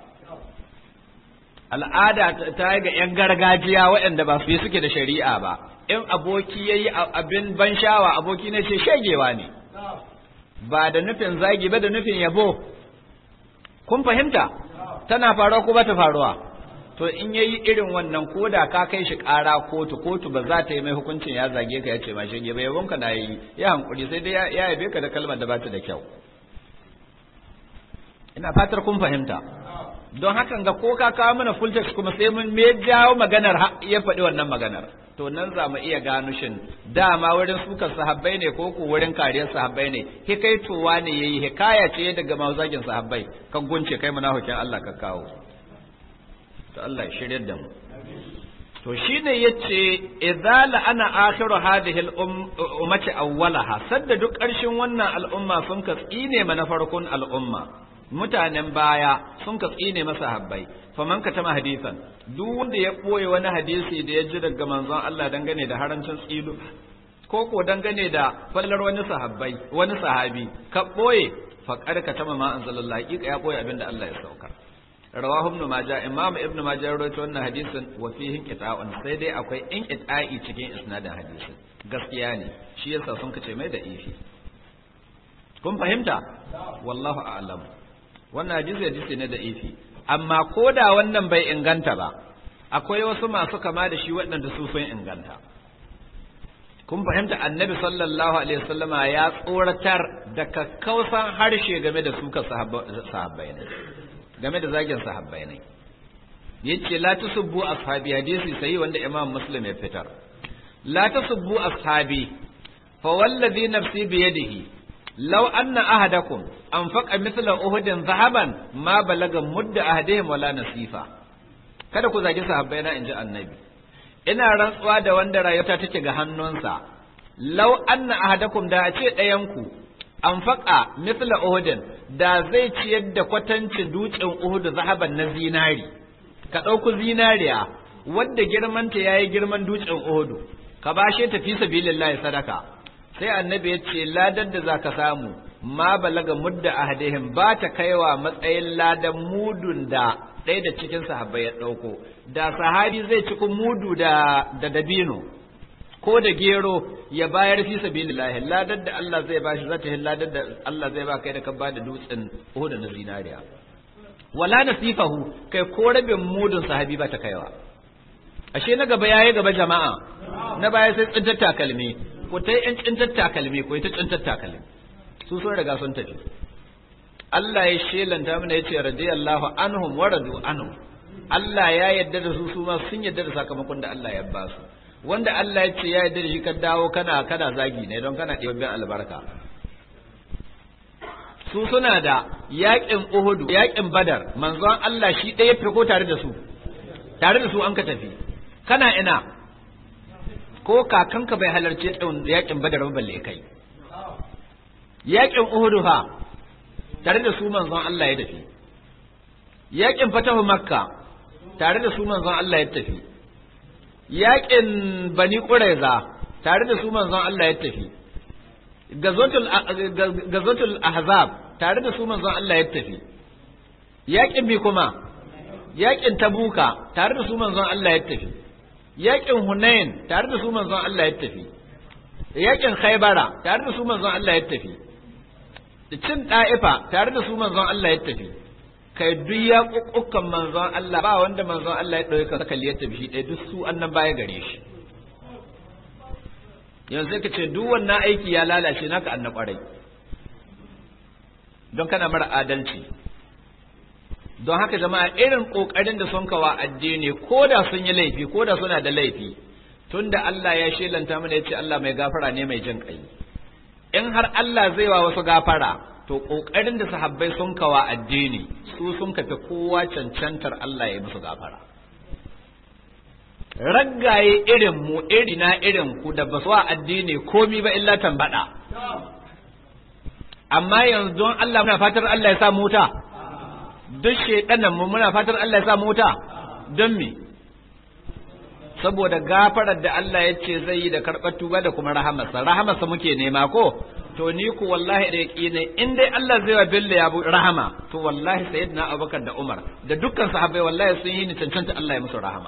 al'ada ta ga 'yan gargajiya waɗanda ba su yi suke da shari'a ba in aboki ya yi abin ban shawa aboki ne ce shegewa ne ba da nufin zagi ba da nufin yabo kun fahimta tana faruwa ko ba ta faruwa to in ya yi irin wannan ko da ka kai shi ƙara kotu kotu ba za ta yi mai hukuncin ya zage ka ya ce ma shege ba yabon ka na yi ya hankuri sai dai ya yabe ka da kalmar da ba ta da kyau ina fatar kun fahimta don hakan ga ko ka kawo mana full text kuma sai mun me jawo maganar ya faɗi wannan maganar to nan za mu iya gano shin dama wurin sukan sahabbai ne ko ko wurin kariyar sahabbai ne hikaitowa ne yayi hikaya ce daga mazagin sahabbai ka gunce kai munafikin Allah ka kawo to Allah ya shirye da mu to shine yace idza la'ana akhiru hadhihi al-ummati awwalaha sadda duk ƙarshen wannan al'umma sun ka tsine mana farkon al'umma mutanen baya sun ka tsine masa habbai faman ka tama hadisan duk wanda ya boye wani hadisi da ya ji daga manzon Allah dangane da harancin tsilu ko ko dangane da fallar wani sahabbai wani sahabi ka boye faqad ka tama ma anzalallahu haqiqa ya boye abinda Allah ya saukar rawahu ibn majah imam ibn majah rawaito wannan hadisin wa fihi qita'un sai dai akwai in qita'i cikin isnadin hadisin gaskiya ne shi yasa sun kace mai da ifi kun fahimta wallahu a'lam wannan hadisi hadisi ne da ifi amma ko da wannan bai inganta ba akwai wasu masu kama da shi waɗanda su sun inganta kun fahimta annabi sallallahu alaihi wasallama ya tsoratar da kakkausan harshe game da suka sahabbai ne game da zagin sahabbai ne yace la tasubbu ashabi hadisi sai wanda imam muslim ya fitar la tasubbu ashabi fa wallazi nafsi bi yadihi law anna ahadakum anfaqa mithla uhudin zahaban ma balaga mudda ahadihim wala nasifa kada ku zagi sahabbai na inji annabi ina rantsuwa da wanda rayuwa take ga hannunsa law anna ahadakum da a ce ɗayanku anfaqa mithla uhudin da zai ciyar da kwatancin dutsen uhudu zahaban na zinari ka ɗauku zinariya wadda girmanta yayi girman dutsen uhudu ka bashe ta fi sabilillahi sadaka sai annabi ya ce ladar da zaka samu ma balaga mudda ahadihim ba ta kaiwa matsayin ladan mudun da ɗaya da cikin sahabbai ya ɗauko da sahabi zai cikin mudu da da dabino ko da gero ya bayar fi sabilillahi ladar da Allah zai bashi zata hin ladar da Allah zai ba kai da ka ba da dutsen Uhud na zinariya wala nasifahu kai ko rabin mudun sahabi ba ta kaiwa ashe na gaba yayi gaba jama'a na baya sai tsintar takalmi ko ta yan tsintar takalmi ko ta tsintar takalmi su sun riga sun tafi Allah ya shelanta mana yace radiyallahu anhum wa radu anhum Allah ya yarda da su su ma sun yarda da sakamakon da Allah ya ba su wanda Allah ya ce ya yarda da shi ka dawo kana kana zagi ne don kana ɗibabbin albarka su suna da yaƙin Uhudu yaƙin Badar manzon Allah shi ɗaya fi ko tare da su tare da su an ka tafi kana ina ko kakanka bai halarci yaƙin Badar ba balle kai yaƙin Uhudu fa tare da su manzon Allah ya tafi yaƙin Fatahu Makka tare da su manzon Allah ya tafi yaƙin Bani Qurayza tare da su manzon Allah ya tafi gazotul ahzab tare da su manzon Allah ya tafi yaƙin bi kuma yaƙin tabuka tare da su manzon Allah ya tafi yaƙin hunain tare da su manzon Allah ya tafi yaƙin khaybara tare da su manzon Allah ya tafi cin ɗa'ifa tare da su manzon Allah ya tafi kai duk ya ƙuƙukan manzon Allah ba wanda manzon Allah ya ɗauka saka ya tafi shi ɗaya duk su annan baya gare shi yanzu sai ka ce duk wannan aiki ya lalace naka annan ƙwarai don kana mara adalci don haka jama'a irin ƙoƙarin da sun kawa addini ko da sun yi laifi ko da suna da laifi tunda Allah ya shelanta mana ya ce Allah mai gafara ne mai jin ƙai in har Allah zai wa wasu gafara to ƙoƙarin da sahabbai sun kawa addini su sun kafi kowa cancantar Allah ya musu gafara raggaye irin mu irina irin ku da ba su wa addini komi ba illa tambada amma yanzu don Allah muna fatar Allah ya sa mota duk shedanan mu muna fatar Allah ya sa mota don me saboda gafarar da Allah ya ce zai yi da karɓar tuba da kuma rahamarsa rahamarsa muke nema ko to ni ku wallahi da yaqini in dai Allah zai wa billa ya rahama to wallahi sayyidina Abubakar da Umar da dukkan sahabbai wallahi sun yi ni cancanta Allah ya musu rahama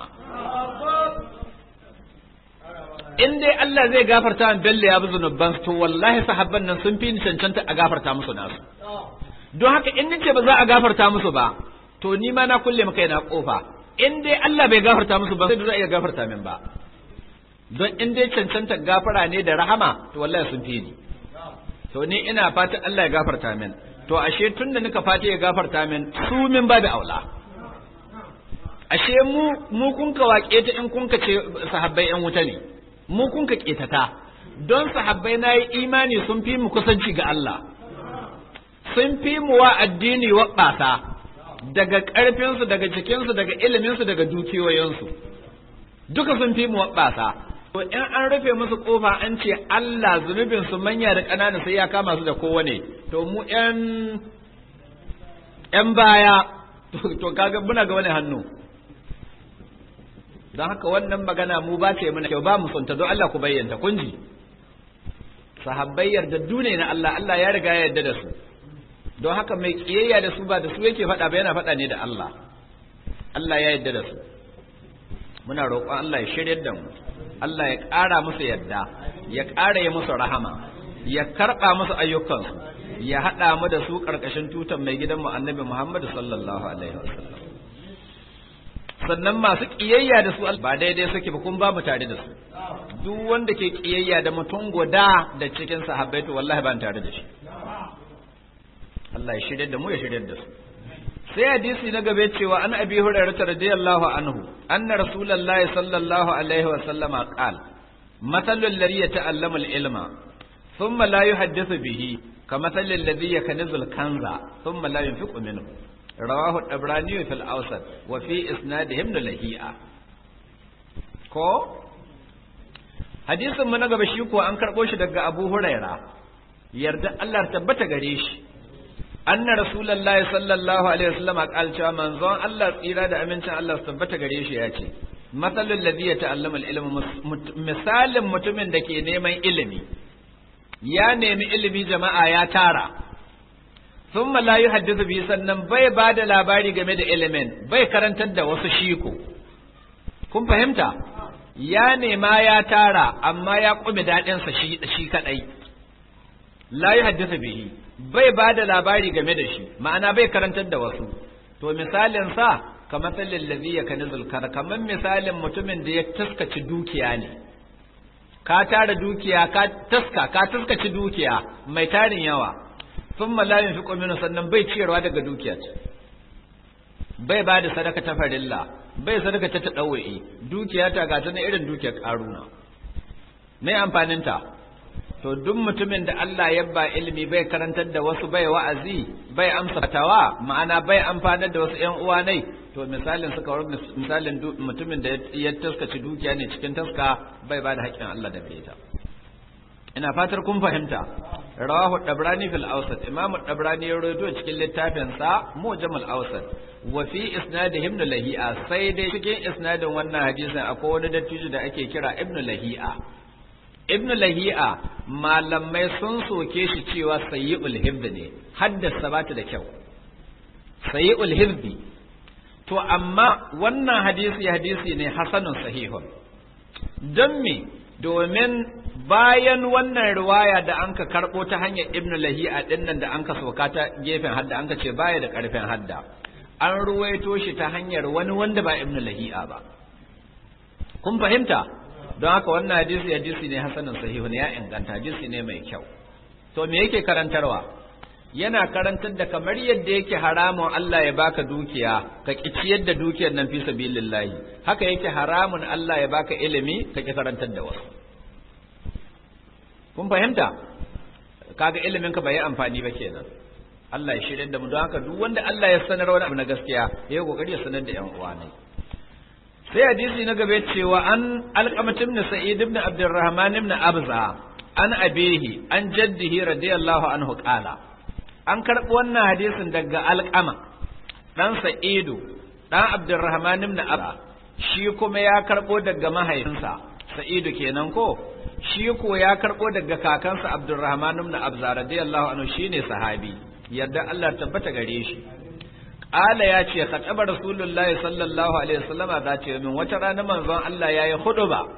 in dai Allah zai gafarta min billa ya bi zunuban to wallahi sahabban nan sun fi ni cancanta a gafarta musu nasu don haka in nace ba za a gafarta musu ba to ni ma na kulle maka yana kofa in dai Allah bai gafarta musu ba sai da za a iya gafarta min ba don in dai cancanta gafara ne da rahama to wallahi sun fi ni to ni ina fatan Allah ya gafarta min to ashe tun da nika fata ya gafarta min su min ba da aula ashe mu mu kun ka waƙe ta in kun ka ce sahabbai yan wuta ne mu kun ka ƙetata don sahabbai na yi imani sun fi mu kusanci ga Allah sun fi mu wa addini waɓasa daga ƙarfinsu daga cikinsu daga iliminsu daga dukiyoyinsu duka sun fi mu waɓasa to in an rufe musu ƙofa an ce Allah zunubin su manya da ƙanana sai ya kama su da kowane to mu ƴan ƴan baya to kaga muna ga wani hannu don haka wannan magana mu ba ce mana kyau ba mu sonta don Allah ku bayyanta kun ji sahabbai yardaddu ne na Allah Allah ya riga ya yarda da su don haka mai kiyayya da su ba da su yake faɗa ba yana faɗa ne da Allah Allah ya yarda da su muna roƙon Allah ya shiryar da mu Allah ya ƙara musu yadda ya ƙara ya musu rahama ya karɓa musu ayyukansu ya haɗa mu da su ƙarƙashin tutan mai gidanmu annabi Muhammad sallallahu alaihi wasallam sannan masu ƙiyayya da su ba daidai suke ba kun ba mu tare da su duk wanda ke ƙiyayya da mutum guda da cikin sahabbai to wallahi ba tare da shi Allah ya shirya da mu ya shirya da su sai hadisi na gabe cewa an abi hurairah radiyallahu anhu anna rasulullahi sallallahu alaihi wa sallama qal mathalul ladhi yata'allamu al-ilma thumma la yuhaddithu bihi kamathal alladhi yaknizu al-kanza thumma la yunfiqu minhu rawahu at-tabrani fi al-awsat wa fi isnadihi ibn lahi'a ko hadisin mu na gaba shi ko an karbo shi daga Abu Huraira yarda Allah tabbata gare shi anna rasulullahi sallallahu alaihi wasallam qal cewa manzon Allah tsira da amincin Allah su tabbata gare shi ya ce matsalul ladhi yata'allama al-ilma misalin mutumin da ke neman ilimi ya nemi ilimi jama'a ya tara thumma la yuhaddithu bi sannan bai ba da labari game da ilimin bai karantar da wasu shiko kun fahimta ya nema ya tara amma ya kume dadin sa shi shi kadai la yuhaddithu bihi bai ba da labari game da shi ma'ana bai karantar da wasu to misalin sa kamar tsallin lazi ya kani zulkar kamar misalin mutumin da ya taskaci dukiya ne ka tara dukiya ka taska ka taskaci dukiya mai tarin yawa sun malayin fi kominu sannan bai ciyarwa daga dukiya bai ba da sadaka ta farilla bai sadaka ta taɗawa'i dukiya ta gata na irin dukiyar ƙaruna mai amfaninta to duk mutumin da Allah ya ba ilimi bai karantar da wasu bai wa'azi bai amsa fatawa ma'ana bai amfanar da wasu ƴan uwa nai to misalin suka war misalin mutumin da ya taskaci dukiya ne cikin taska bai ba da haƙƙin Allah da bai ta ina fatar kun fahimta rawahu dabrani fil awsat imam dabrani ya rawaito cikin littafin sa mujamul awsat wa fi isnadihi ibn lahi'a sai dai cikin isnadin wannan hadisin akwai wani dattijo da ake kira ibn lahi'a ibn lahi'a malamai sun soke shi cewa sayyi'ul hibd ne haddasa bata da kyau sayyi'ul hibd to amma wannan hadisi hadisi ne hasanun sahihun don me domin bayan wannan riwaya da anka karbo ta hanyar ibn lahi'a dinnan da anka soka ta gefen hadda anka ce baya da karfin hadda an ruwaito shi ta hanyar wani wanda ba ibn lahi'a ba kun fahimta don haka wannan hadisi hadisi ne hasanin sahihun ya inganta hadisi ne mai kyau to me yake karantarwa yana karantar da kamar yadda yake haramun Allah ya baka dukiya ka ki ciyar da dukiyar nan fi sabilillahi haka yake haramun Allah ya baka ilimi ka ki karantar da wasu kun fahimta kaga ilimin ka bai yi amfani ba kenan Allah ya shirya da mu don haka duk wanda Allah ya sanar wani abu na gaskiya ya yi kokari ya sanar da yan uwa ne sai hadisi na gaba cewa an alqamat ibn sa'id ibn abdurrahman ibn abza an abihi an jaddihi radiyallahu anhu qala an karɓi wannan hadisin daga alqama dan sa'idu dan abdurrahman ibn abza shi kuma ya karɓo daga mahaifinsa sa'idu kenan ko shi ko ya karɓo daga kakansa abdurrahman ibn abza radiyallahu anhu shine sahabi yadda Allah tabbata gare shi Ƙala ya ce, Kaɗaba Rasulullahi sallallahu Alaihi wasallama za ce min wata rana manzon Allah ya yi hudu ba,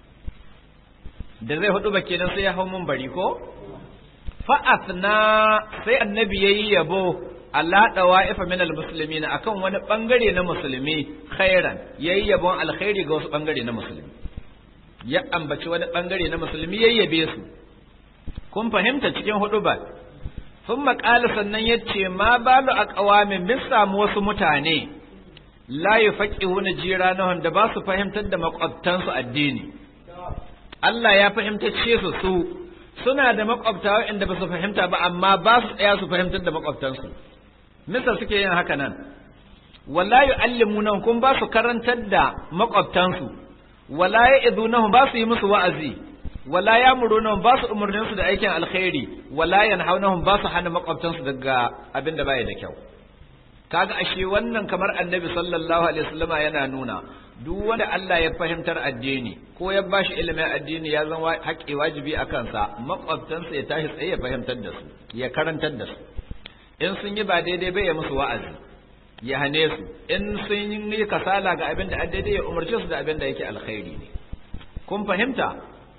da zai hudu ba kenan sai ya hau mun bari ko? Fa'afna sai annabi ya yi yabo Allah ɗawa ifa min musulmi na akan wani ɓangare na musulmi khairan ya yi yabon alkhairi ga wasu ɓangare na musulmi. Ya ambaci wani ɓangare na musulmi ya yabe su. Kun fahimta cikin hudu ba, sun maƙali sannan ya ce ma balu a ƙawamin bin samu wasu mutane la yafaqihuna jiranahum da ba su fahimtar da makwabtansu addini Allah ya fahimtace su su suna da makwabta waɗanda ba su fahimta ba amma ba su tsaya su fahimtar da makwabtansu misal suke yin haka nan wala yu'allimuna kun ba su karantar da makwabtansu wala ya'idunahum ba su yi musu wa'azi wala ya'murunahum ba su umurnin su da aikin alkhairi wala yanhaunahum ba su hana makwabtansu daga abin da baya da kyau kaga ashe wannan kamar annabi sallallahu alaihi wasallama yana nuna duk wanda Allah ya fahimtar addini ko ya bashi ilimin addini ya zama haƙƙi wajibi a kansa makwabtansa ya tashi tsaye ya fahimtar da su ya karantar da su in sun yi ba daidai bai ya musu wa'azi ya hane su in sun yi kasala ga abin da daidai ya umarce su da abin da yake alkhairi ne kun fahimta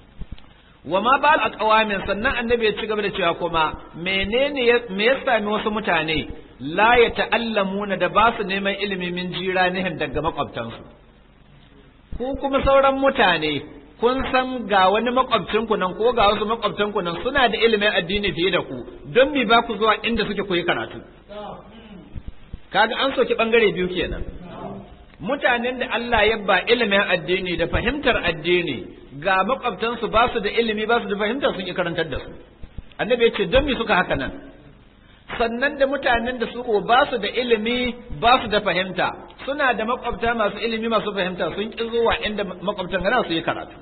wa ma ba aqwamin sannan annabi ya ci gaba da cewa kuma menene me ya sami wasu mutane la ya ta'allamuna da ba su neman ilimi min jiranihim daga makwabtansu ku kuma sauran mutane kun san ga wani makwabcinku nan ko ga wasu makwabtanku nan suna da ilimin addini fiye da ku don me ba ku zuwa inda suke koyi karatu kaga an soki bangare biyu kenan mutanen da Allah ya ba ilimin addini da fahimtar addini ga makwabtansu ba su da ilimi ba su da fahimtar sun yi karantar da su annabi ya ce don me suka haka nan sannan da mutanen da su ba su da ilimi ba su da fahimta suna da makwabta masu ilimi masu fahimta sun ƙi zuwa inda makwabtan gana su yi karatu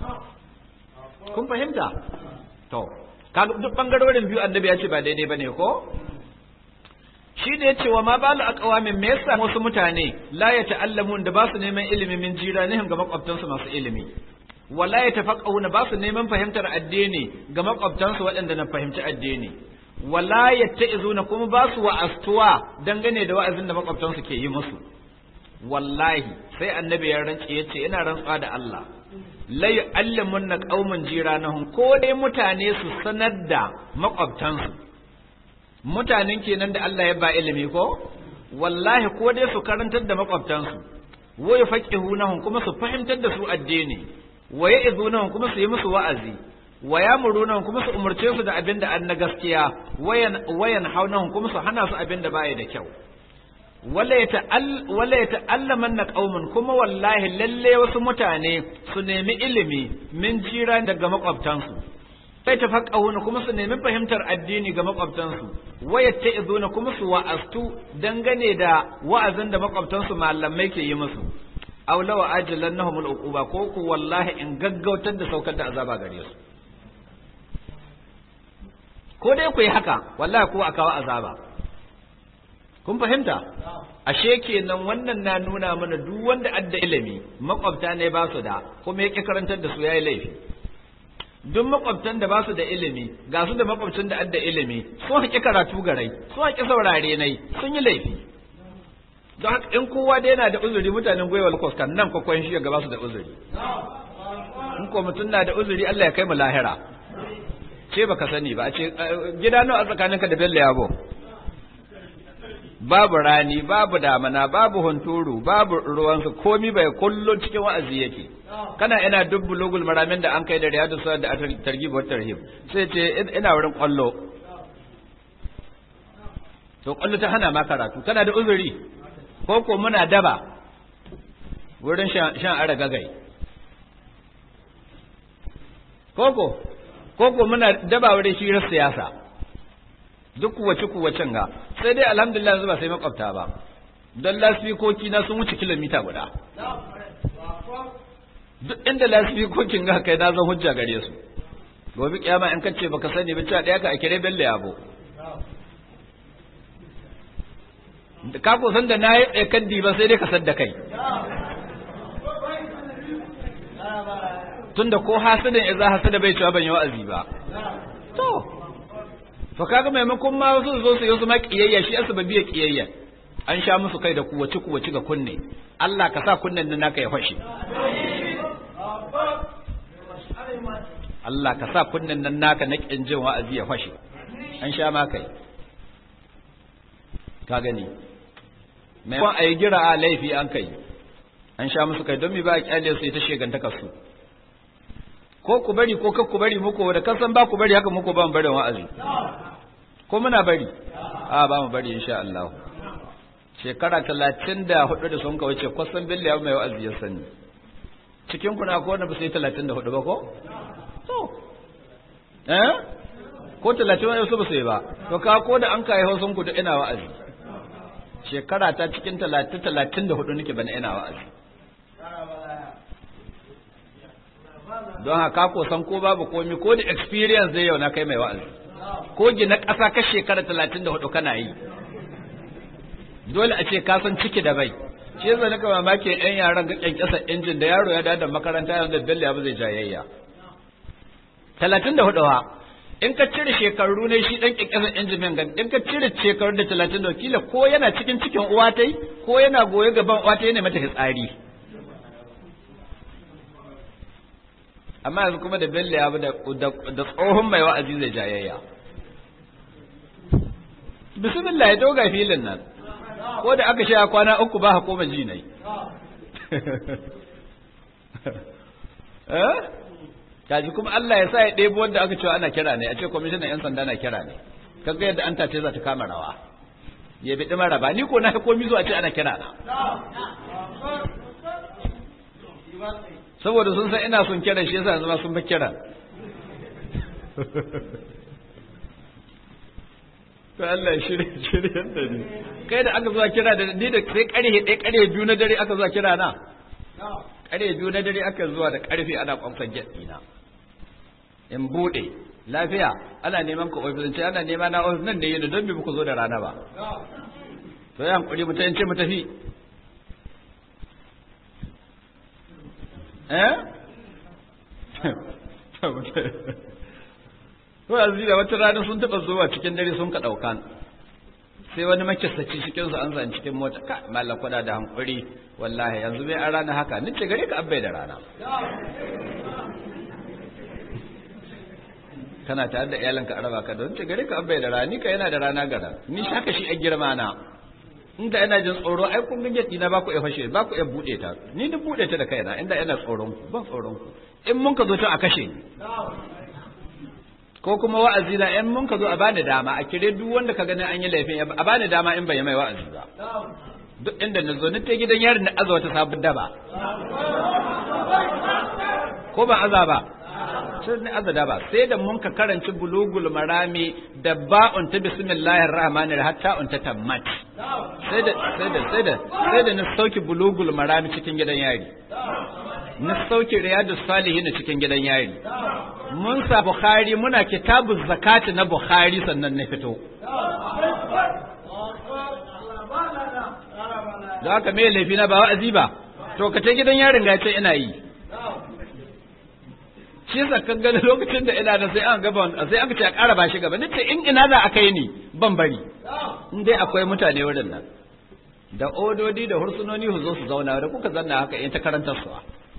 kun fahimta to kaga duk bangarorin biyu annabi ya ce ba daidai bane ko shi da ya ce wa ma balu aqwamin me yasa wasu mutane la ya ta'allamun da ba su neman ilimi min jiranihim ga makwabtansu masu ilimi wala ya tafaqahuna ba su neman fahimtar addini ga makwabtansu waɗanda na fahimci addini wala yatta'izuna kuma ba su wa'astuwa dangane da wa'azin da makwabtansu ke yi musu wallahi sai annabi ya rance yace ina rantsuwa da Allah la yu'allimunna qauman jiranahum ko dai mutane su sanar da makwabtansu mutanen kenan da Allah ya ba ilimi ko wallahi ko dai su karantar da makwabtansu wa yafaqihunahum kuma su fahimtar da su addini wa ya'izunahum kuma su yi musu wa'azi wa yamurunahum kuma su umurce su da abin da an na gaskiya wayan wayan haunahum kuma su hana su abin da baya da kyau wala ya ta'allaman na ƙaumin kuma wallahi lalle wasu mutane su nemi ilimi min jira daga makwabtansu sai ta faƙahuna kuma su nemi fahimtar addini ga makwabtansu waya ta izuna kuma su wa'astu dangane da wa'azin da makwabtansu malamai ke yi musu aw law ajallannahum al-uquba ko ku wallahi in gaggautar da saukar da azaba gare su ko dai ku yi haka wallahi ko a kawo azaba kun fahimta ashe kenan wannan na nuna mana duk wanda adda ilimi makwabta ne ba su da kuma yake karantar da su yayi laifi duk makwabtan da ba su da ilimi ga su da makwabcin da adda ilimi sun haƙi karatu garai sun haƙi saurare nai sun yi laifi don haka in kowa da yana da uzuri mutanen gwiwa lakwas kan nan kwakwan shi ga ba su da uzuri in ko mutum na da uzuri Allah ya kai mu lahira ce baka sani ba a ce gida nawa a tsakaninka da Bello Yabo babu rani babu damana babu hunturu babu ruwansu komi bai kullun cikin wa'azi yake kana ina duk bulugul maramin da an kai da riyadu sa da targhib wa tarhib sai ce ina wurin kwallo to kwallo ta hana ma karatu kana da uzuri ko ko muna daba wurin shan ara gagai koko koko muna daba wurin shirar siyasa duk kuwace kuwacen ga sai dai alhamdulillah yanzu ba sai makwabta ba don lasfikoki na sun wuce kilomita guda duk inda lasfikokin ga kai na zan hujja gare su gobe kiyama in kace baka sani ba cewa daya ka a kire bello yabo ka ko san da nayi tsakan ba sai dai ka san da kai tunda ko hasidin idza hasada bai cewa ban yi wa'azi ba to to kaga maimakon ma wasu zo su yi su ma kiyayya shi asu babiya kiyayya an sha musu kai da kuwaci kuwaci ga kunne Allah ka sa kunnen nan naka ya fashe Allah ka sa kunnen nan naka na kin jin wa'azi ya fashe an sha ma kai ka gani maimakon a yi gira a laifi an kai an sha musu kai don mi ba a kyale su ita shegantaka su ko ku bari ko kar ku bari muku da kasan ba ku bari haka muku ba mu bari wa'azi ko muna bari a ba mu bari insha Allah shekara talatin da hudu da sun wuce kwasan billi ya mai wa'azi ya sani cikin kuna ko wanda ba su yi talatin da hudu ba ko? to eh ko talatin wani su ba su yi ba to ka ko da an kayi hausun kudu ina wa'azi shekara ta cikin talatin talatin da hudu nake bana ina wa'azi don haka ko san ko babu komi ko da experience zai yau na kai mai wa'azi ko gina ƙasa ka shekara talatin da hudu kana yi dole a ce ka san ciki da bai shi yasa nika mamaki yan yaran ga kyankyasa injin da yaro ya da makaranta yanzu da bello ya zai jayayya talatin da hudu in ka cire shekaru ne shi dan kyankyasa injin min gan in ka cire shekaru da talatin da kila ko yana cikin cikin uwa tai ko yana goye gaban uwa tai ne mata fitsari amma yanzu kuma da bello ya da tsohon mai wa'azi zai jayayya bismillah ya doga filin nan ko da aka sha kwana uku ba koma ji nai eh kaji kuma Allah ya sa ya ɗebo wanda aka cewa ana kira ne a ce kwamishinan yan sanda na kira ne kaga yadda an tace za ta kama rawa ya bi ɗima raba ni ko na komi zuwa ce ana kira na saboda sun san ina son kiran shi yasa yanzu ma sun fi kiran to Allah shirye shirye da ni kai da aka zuwa kira da ni da sai karhe ɗaya karhe biyu na dare aka zuwa kira na karhe biyu na dare aka zuwa da karfe ana kwamfan jet ɗina in buɗe lafiya ana neman ka ofis ce ana nema na ofis nan da yi da don bi ku zo da rana ba to ya hankuri mu ta ce mu tafi eh to yanzu da wata rana sun taɓa zuwa cikin dare sun ka ɗauka sai wani makisaci cikin su an zan cikin mota ka mallan kwada da hankuri wallahi yanzu bai an rana haka ni ce gare ka abbai da rana kana tare da iyalanka araba ka don ce gare ka abbai da rana ni ka yana da rana gara ni haka shi a girma na inda ina jin tsoro ai kun ganye dina ba ku iya fashe ba ku iya bude ta ni duk bude ta da kaina inda ina tsoron ku ban tsoron ku in mun ka zo ta a kashe ni ko kuma wa'azi na in mun ka zo a bani dama a kire duk wanda ka gani an yi laifin a bani dama in bai mai wa'azi ba duk inda na zo ni ta gidan yari na aza wata sabon daba ko ba aza ba sai ni aza daba sai da mun ka karanci bulugul marami da ba'un ta bismillahir rahmanir hatta un ta tammat sai da sai da sai da sai da ni sauki bulugul marami cikin gidan yari na sauke riyadus salihin cikin gidan yari mun sa bukhari muna kitabuz zakati na bukhari sannan na fito da haka me laifi na ba wa'azi ba to ka ce gidan yarin ga ce ina yi shi yasa kan gani lokacin da ina da sai an gaba sai aka ce a ƙara ba shi gaba nace in ina za a kai ni ban bari in dai akwai mutane wurin nan da ododi da hursunoni su zo su zauna da kuka zanna haka in ta karantar su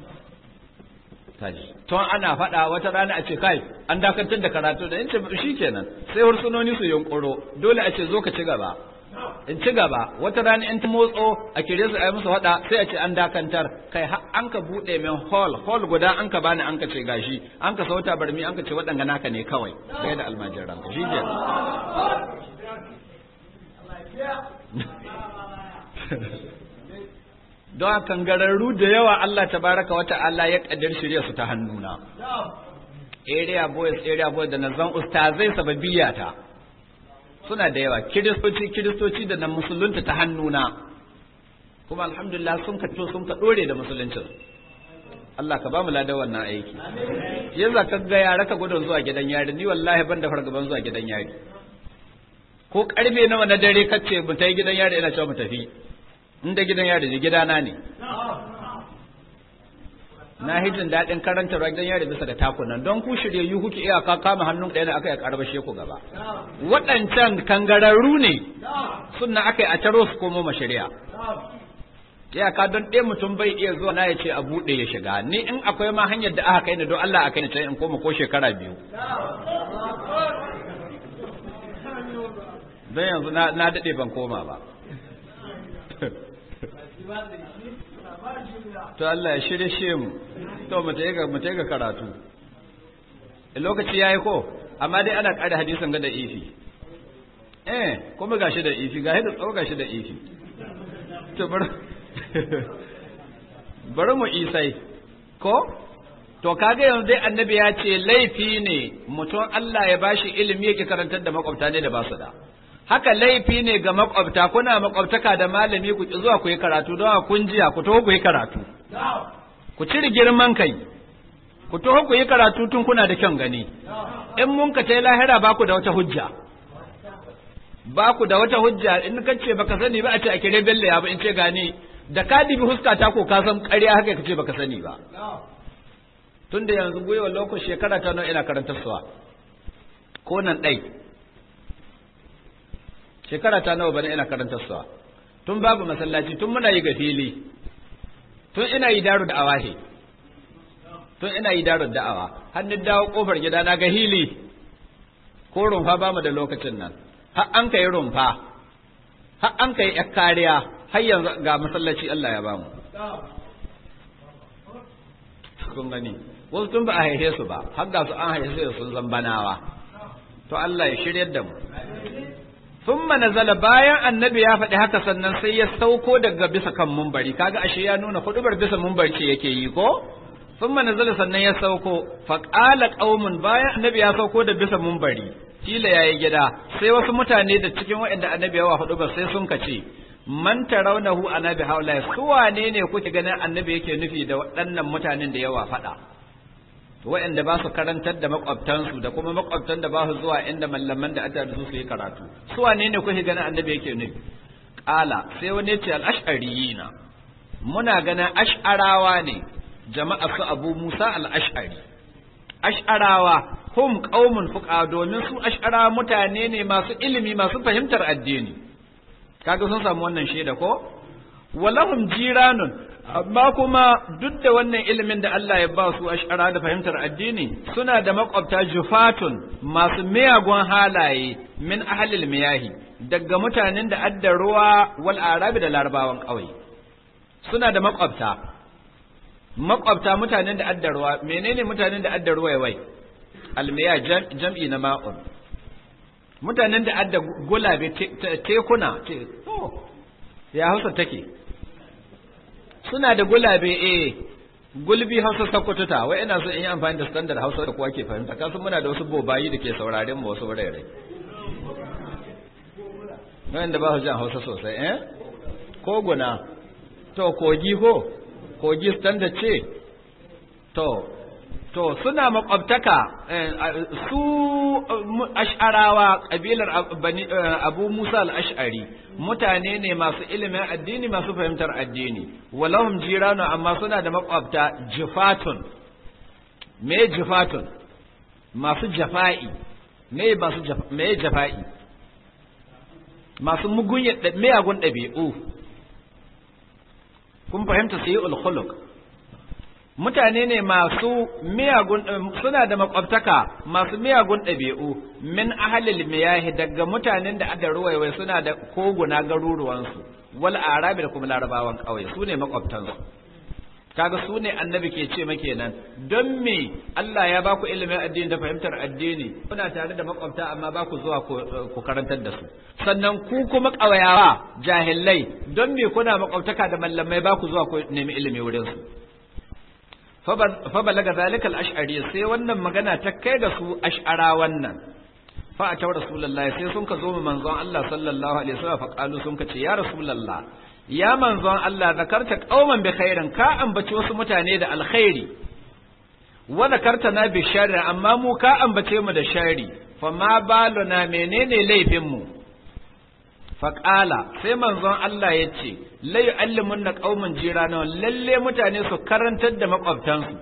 kaji to ana faɗa wata rana a ce kai an dakatar da karatu da in ce shikenan sai hursunoni su yunkuro dole a ce zo ka ci gaba in ci gaba wata rana in ta motso a kire su a yi musu faɗa sai a ce an dakantar kai an ka buɗe min hall hall guda an ka bani an ka ce gashi an ka sauta barmi an ka ce waɗanga naka ne kawai sai da almajiran ka shi don kangararru da yawa Allah tabaraka wata Allah ya kaddar shirya su ta hannuna area boys area boys da nazan ustazai sababiyata suna da yawa kiristoci kiristoci da na musulunta ta hannuna kuma alhamdulillah sun ka sun ka dore da musuluncin Allah ka ba mu ladan wannan aiki yanzu ka ga yara ka gudun zuwa gidan yari ni wallahi ban da fargaban zuwa gidan yari ko karfe nawa na dare kace mu tayi gidan yari ina cewa mu tafi inda gidan yari ne gidana ne na hijin daɗin karanta gidan yari bisa da takunan don ku shiryayyu kuke iya ka kama hannun ɗaya da aka yi karbashe ku gaba waɗancan kangararru ne sunna aka yi a taro su komo mashari'a iyaka don ɗaya mutum bai iya zuwa na ya ce a buɗe ya shiga ni in akwai ma hanyar da aka kai ni don Allah a kai ni can in koma ko shekara biyu don yanzu na daɗe ban koma ba to Allah ya shirye shi mu to mu ta ga mu ta ga karatu lokaci yayi ko amma dai ana ƙara hadisin ga da ifi eh kuma gashi da ifi gashi da tsawo gashi da ifi to bari mu isai ko to kaga yanzu dai annabi ya ce laifi ne mutum Allah ya bashi ilimi yake karantar da makwabta ne da ba su da haka laifi ne ga makwabta kuna makwabtaka da malami ku ki zuwa ku yi karatu don kun jiya ku taho ku yi karatu ku cire girman kai ku taho ku yi karatu tun kuna da kyan gani in mun ka tai lahira ba ku da wata hujja ba ku da wata hujja in ka ce baka sani ba a ce a kire belle ya ba in ce gani da ka dibi huska ta ko ka san ƙarya haka ka ce baka sani ba tun da yanzu gwiwa lokacin shekara ta nan ina karantar suwa ko nan ɗai shekara ta nawa bane ina karantar suwa tun babu masallaci tun muna yi ga fili tun ina yi daru da awahe tun ina yi daru da awa hannun dawo kofar gida na ga hili ko rumfa ba mu da lokacin nan har an kai rumfa har an kai yar kariya har yanzu ga masallaci Allah ya bamu kun gani wasu tun ba a haife su ba har ga su an haife su sun zambanawa to Allah ya shiryar da mu thumma nazala bayan annabi ya faɗi haka sannan sai ya sauko daga bisa kan mumbari kaga ashe ya nuna hudubar bisa mumbari ce yake yi ko thumma nazala sannan ya sauko fa qala qaumun bayan annabi ya sauko da bisa mumbari kila yayi gida sai wasu mutane da cikin waɗanda annabi ya wa hudubar sai sun kace man tarawnahu annabi haula su wane ne kuke ganin annabi yake nufi da waɗannan mutanen da yawa faɗa waɗanda ba su karantar da makwabtansu da kuma makwabtan da ba su zuwa inda mallaman da aka da su su yi karatu su wane ne kuke ganin annabi yake nufi ƙala sai wani ya ce al'ashariyina muna ganin ash'arawa ne jama'a su abu musa al'ashari ash'arawa hum qaumun fuqa domin su ash'arawa mutane ne masu ilimi masu fahimtar addini kaga sun samu wannan shaida ko walahum jiranun amma kuma duk da wannan ilimin da Allah ya ba su ashara da fahimtar addini suna da makwabta jufatun masu miyagun halaye min ahlil miyahi daga mutanen da adda ruwa wal arabi da larabawan ƙauye suna da makwabta makwabta mutanen da adda ruwa menene mutanen da adda ruwa wai almiya jam'i na ma'un mutanen da adda gulabe tekuna ya hausa take suna da gulabe eh gulbi hausa sakkwatuta wai ina so in yi amfani da standard hausa da kowa ke fahimta kasu muna da wasu bobayi da ke sauraren mu wasu wurare wanda ba su jan hausa sosai eh koguna to kogi ko kogi standard ce to to suna makwabtaka su ash'arawa kabilar abu musa al-ash'ari mutane ne masu ilimin addini masu fahimtar addini walahum jiranu amma suna da makwabta jifatun me jifatun masu jafa'i me masu me jafa'i masu mugunya miyagun ɗabi'u kun fahimta sai ul mutane ne masu miyagun suna da makwabtaka masu miyagun ɗabi'u min ahalil miyahi daga mutanen da ada ruwaiwai suna da koguna garuruwansu wal arabi da kuma larabawan ƙauye su ne makwabtansu kaga su ne annabi ke ce make nan don me Allah ya baku ilimin addini da fahimtar addini kuna tare da makwabta amma ba ku zuwa ku karantar da su sannan ku kuma ƙawayawa jahillai don me kuna makwabtaka da mallamai ba ku zuwa ku nemi ilimi wurin su fa balaga zalika al-ash'ari sai wannan magana ta kai ga su ash'ara wannan fa a tawar rasulullahi sai sun ka zo mu manzon Allah sallallahu alaihi wasallam fa qalu sun ka ce ya rasulullah ya manzon Allah zakarta qauman bi khairin ka ambaci wasu mutane da alkhairi wa zakarta na bi sharri amma mu ka ambace mu da sharri fa ma baluna menene laifin mu faƙala sai manzon Allah ya ce lai allimun na ƙaumin jirana lalle mutane su karantar da maƙwabtansu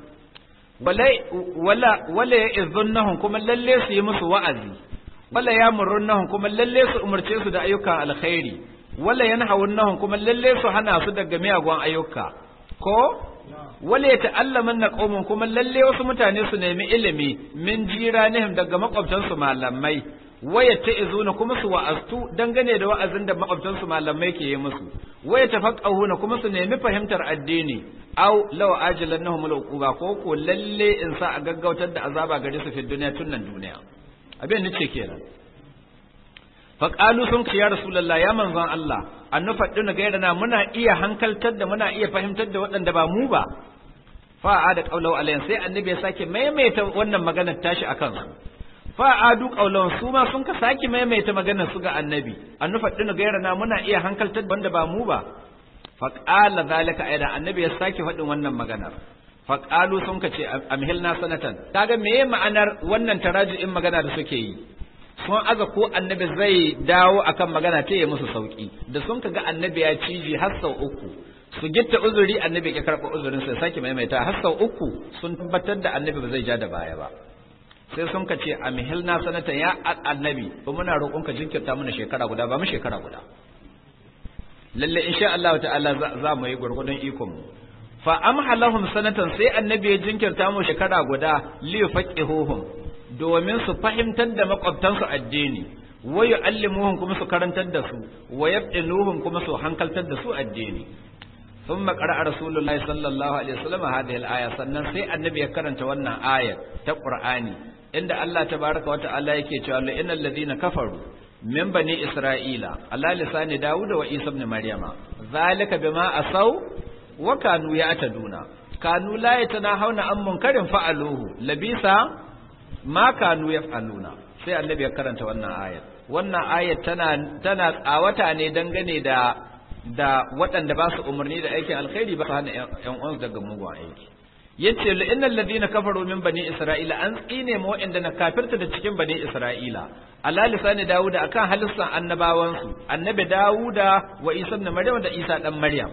wala ya izun nahun kuma lalle su yi musu wa'azi wala ya murrun nahun kuma lalle su umarce su da ayyukan alkhairi wala ya nahawun nahun kuma lalle su hana su daga miyagun ayyuka ko wala ya ta'allaman na ƙaumin kuma lalle wasu mutane su nemi ilimi min jiranihim daga maƙwabtansu malamai waya ta izuna kuma su wa'astu dangane da wa'azin da makwabtansu malamai ke yi musu waya tafaqahuna kuma su nemi fahimtar addini aw law ajilannahum al-uquba ko ko lalle in sa a gaggautar da azaba gare su fi duniya tun nan duniya abin nace kenan fa qalu sun ya rasulullah ya manzon Allah an nufaddin gairana muna iya hankaltar da muna iya fahimtar da waɗanda ba mu ba fa'a da qaulau alayhi sai annabi ya sake maimaita wannan maganar tashi akan su fa'adu qaulau su ma sun ka sake maimaita maganar su ga annabi an nufaddin gairana muna iya hankaltar da wanda ba mu ba fa qala zalika aidan annabi ya sake faɗin wannan maganar fa qalu sun ka ce amhilna sanatan kaga meye ma'anar wannan taraji'in magana da suke yi sun aza ko annabi zai dawo akan magana ta yi musu sauki da sun ga annabi ya ciji har sau uku su gitta uzuri annabi ya karɓa uzurin sai sake maimaita har sau uku sun tabbatar da annabi ba zai ja da baya ba sai sun ka ce a mihilna sanatan ya annabi ba muna roƙon ka jinkirta mana shekara guda ba mu shekara guda lalle insha Allah ta'ala za mu yi gurgudun ikon mu fa amhalahum sanatan sai annabi ya jinkirta mu shekara guda li faqihuhum domin su fahimtar da makwabtansu addini wa yu'allimuhum kuma su karantar da su wa yabdinuhum kuma su hankaltar da su addini ثم قرأ رسول الله صلى الله عليه وسلم هذه الآية sannan sai annabi ya karanta wannan ayar ta Qur'ani inda Allah tabaraka wa ta'ala yake cewa la innal ladina kafaru min bani isra'ila ala lisani Dawud wa Isa ibn Maryama zalika bima asaw wa kanu ya'taduna kanu la yatanahawna an munkarin fa'aluhu labisa ma kanu yaf'aluna sai annabi ya karanta wannan ayar wannan ayar tana tana tsawata ne dangane da da waɗanda ba su umarni da aikin alkhairi ba su hana ƴan uwansu daga mugun aiki yace la innal ladina kafaru min bani isra'ila an tsine mu waɗanda na kafirta da cikin bani isra'ila ala lisani dawuda akan halissan annabawansu annabi dawuda wa isa ibn maryam da isa dan maryam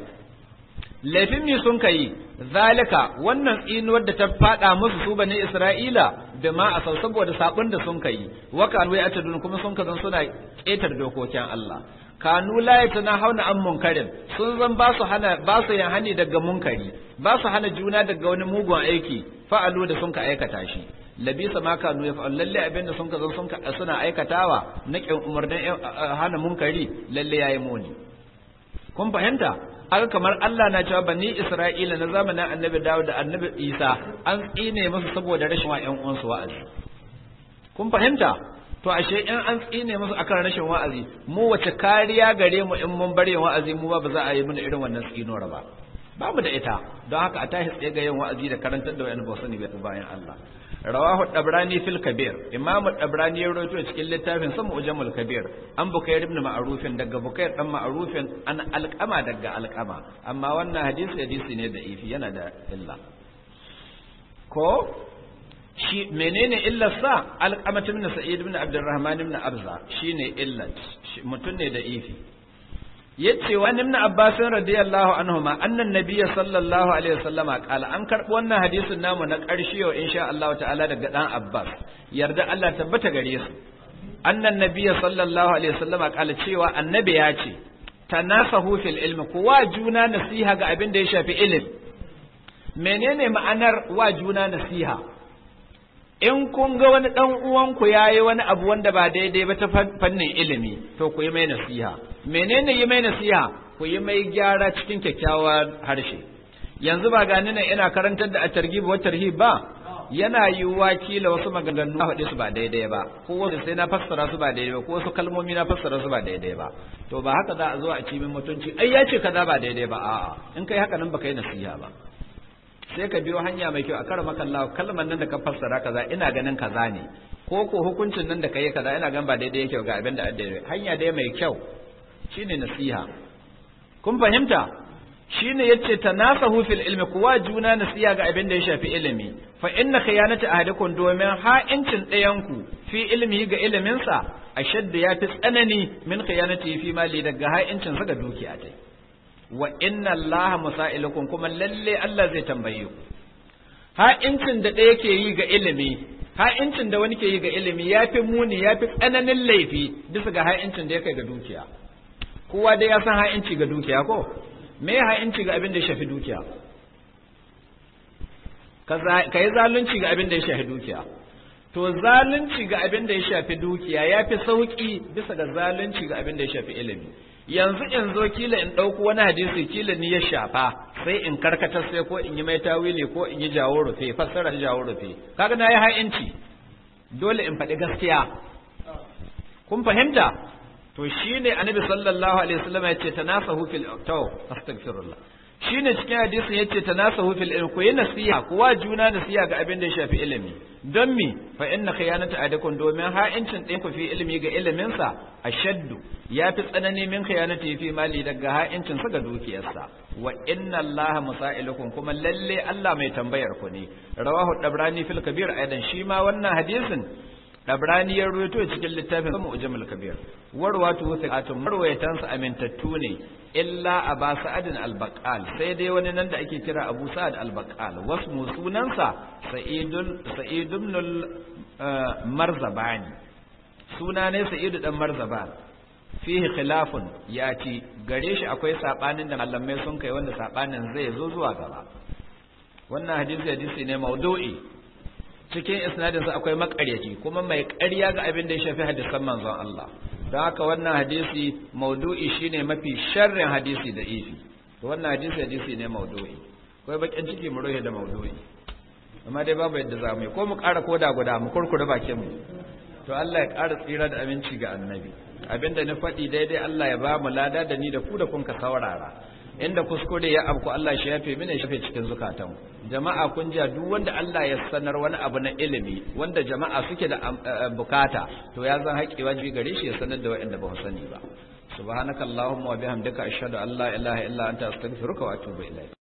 laifin mi sun kai zalika wannan tsinuwar da ta fada musu su bani isra'ila da ma a saboda sabon da sun kai wa kanu ya atadun kuma sun kazan suna ƙetar dokokin Allah kanu la hauna an munkarin sun zan ba su hana ba su yin hani daga munkari ba su hana juna daga wani mugun aiki fa'alu da sun ka aikata shi labisa ma kanu ya fa'al lalle abin da sun ka zan sun ka suna aikatawa na kin umarnin hana munkari lalle yayi muni kun fahimta haka kamar Allah na cewa bani Isra'ila na zamanin Annabi Dawud da Annabi Isa an tsine musu saboda rashin wa ƴan uwansu wa'azi kun fahimta to ashe in an tsine musu akan rashin wa'azi mu wace kariya gare mu in mun bare wa'azi mu ba ba za a yi mana irin wannan tsinuwar ba ba mu da ita don haka a tashi tsaye ga yin wa'azi da karantar da wayan ba sani bayan Allah rawahu dabrani fil kabir imam dabrani ya rawaito cikin littafin sa mu'jamul kabir an bukayr ibn ma'rufin daga bukayr dan ma'rufin an alqama daga alqama amma wannan hadisi hadisi ne da ifi yana da illa ko shi menene illar sa alqamat ibn sa'id ibn abdurrahman ibn abza shine illat mutun ne da ifi yace wa ibn abbas radiyallahu anhuma annan nabiyyi sallallahu alaihi wasallama qala an karbo wannan hadisin namu na karshe yau insha Allah ta'ala daga dan abbas yarda Allah tabbata gare su annan nabiyyi sallallahu alaihi wasallama qala cewa annabi ya ce tanasahu fil ilmi kuwa juna nasiha ga abin da ya shafi ilimi menene ma'anar wa juna nasiha in kun ga wani ɗan uwanku ya yi wani abu wanda ba daidai ba ta fannin ilimi to ku yi mai nasiha menene yi mai nasiha ku yi mai gyara cikin kyakkyawar harshe yanzu ba gani nan ina karantar da a targhib wa tarhib ba yana yiwuwa kila wasu maganganu na faɗi su ba daidai ba ko wasu sai na fassara su ba daidai ba ko wasu kalmomi na fassara su ba daidai ba to ba haka za a zo a ci min mutunci ai ya ce kaza ba daidai ba a'a in kai haka nan baka yi nasiha ba sai ka biyo hanya mai kyau a kar makalla kalmar nan da ka fassara kaza ina ganin kaza ne ko ko hukuncin nan da ka yi kaza ina ganin ba daidai yake ga abin da daidai hanya dai mai kyau shine nasiha kun fahimta shine yace tanasahu fil ilmi kuwa juna nasiha ga abin da ya shafi ilimi fa inna khiyanata ahadikum domin ha'incin ɗayan ku fi ilmi ga ilimin sa ashadda yafi tsanani min khiyanati fi mali daga ha'incin sa ga dukiya dai wa inna allaha musailukum kuma lalle Allah zai tambaye ku ha'incin da ɗaya ke yi ga ilimi ha'incin da wani ke yi ga ilimi yafi muni yafi tsananin laifi bisa ga ha'incin da ya kai ga dukiya kowa dai ya san ha'inci ga dukiya ko me ha'inci ga abin da ya shafi dukiya ka yi zalunci ga abin da ya shafi dukiya to zalunci ga abin da ya shafi dukiya ya fi sauƙi bisa ga zalunci ga abin da ya shafi ilimi yanzu in zo kila in ɗauko wani hadisi kila ni ya shafa sai in karkatar sai ko in yi mai tawili ko in yi jawo rufe fassara jawo rufe kaga na yi ha'inci dole in faɗi gaskiya kun fahimta to shine annabi sallallahu alaihi wasallam ya ce tanasahu fil taw astaghfirullah shine cikin hadisin yace tanasahu fil ilm ku yi nasiha kuwa juna nasiha ga abin da ya shafi ilimi don mi fa inna khiyanata adakum domin ha'incin ɗin ku fi ilimi ga ilimin sa ashaddu ya fi tsanani min khiyanati fi mali daga ha'incin sa ga dukiyarsa wa inna allaha musailukum kuma lalle Allah mai tambayar ku ne rawahu dabrani fil kabir aidan shi ma wannan hadisin Dabrani ya ruwaito cikin littafin Samu Ujamul Kabir. Warwatu thiqatun marwayatan sa amintattu ne illa Aba Sa'adin al-Baqal sai dai wani nan da ake kira Abu Sa'ad al-Baqal wasmu sunansa Sa'idul Sa'id ibn Marzabani. Suna ne Sa'id dan Marzaban. Fihi khilafun ya ci gare shi akwai sabanin da malamai sun kai wanda sabanin zai zo zuwa gaba. Wannan hadisi hadisi ne maudu'i cikin isnadinsa akwai makaryaci kuma mai ƙarya ga abin da ya shafi hadisan manzon Allah don haka wannan hadisi maudu'i shine mafi sharrin hadisi da ifi to wannan hadisi hadisi ne maudu'i akwai bakin ciki mu rohe da maudu'i amma dai babu yadda za mu yi ko mu ƙara koda guda mu kurkure bakin mu to Allah ya ƙara tsira da aminci ga annabi abinda na faɗi daidai Allah ya ba mu lada da ni da ku da kun ka saurara inda kuskure ya abku Allah shi yafe mini shafe cikin zukatan jama'a kun ja duk wanda Allah ya sanar wani abu na ilimi wanda jama'a suke da bukata to ya zan haƙi wajibi gare shi ya sanar da waɗanda ba su sani ba subhanakallahumma wa bihamdika ashhadu an la ilaha illa anta astaghfiruka wa atubu ilayk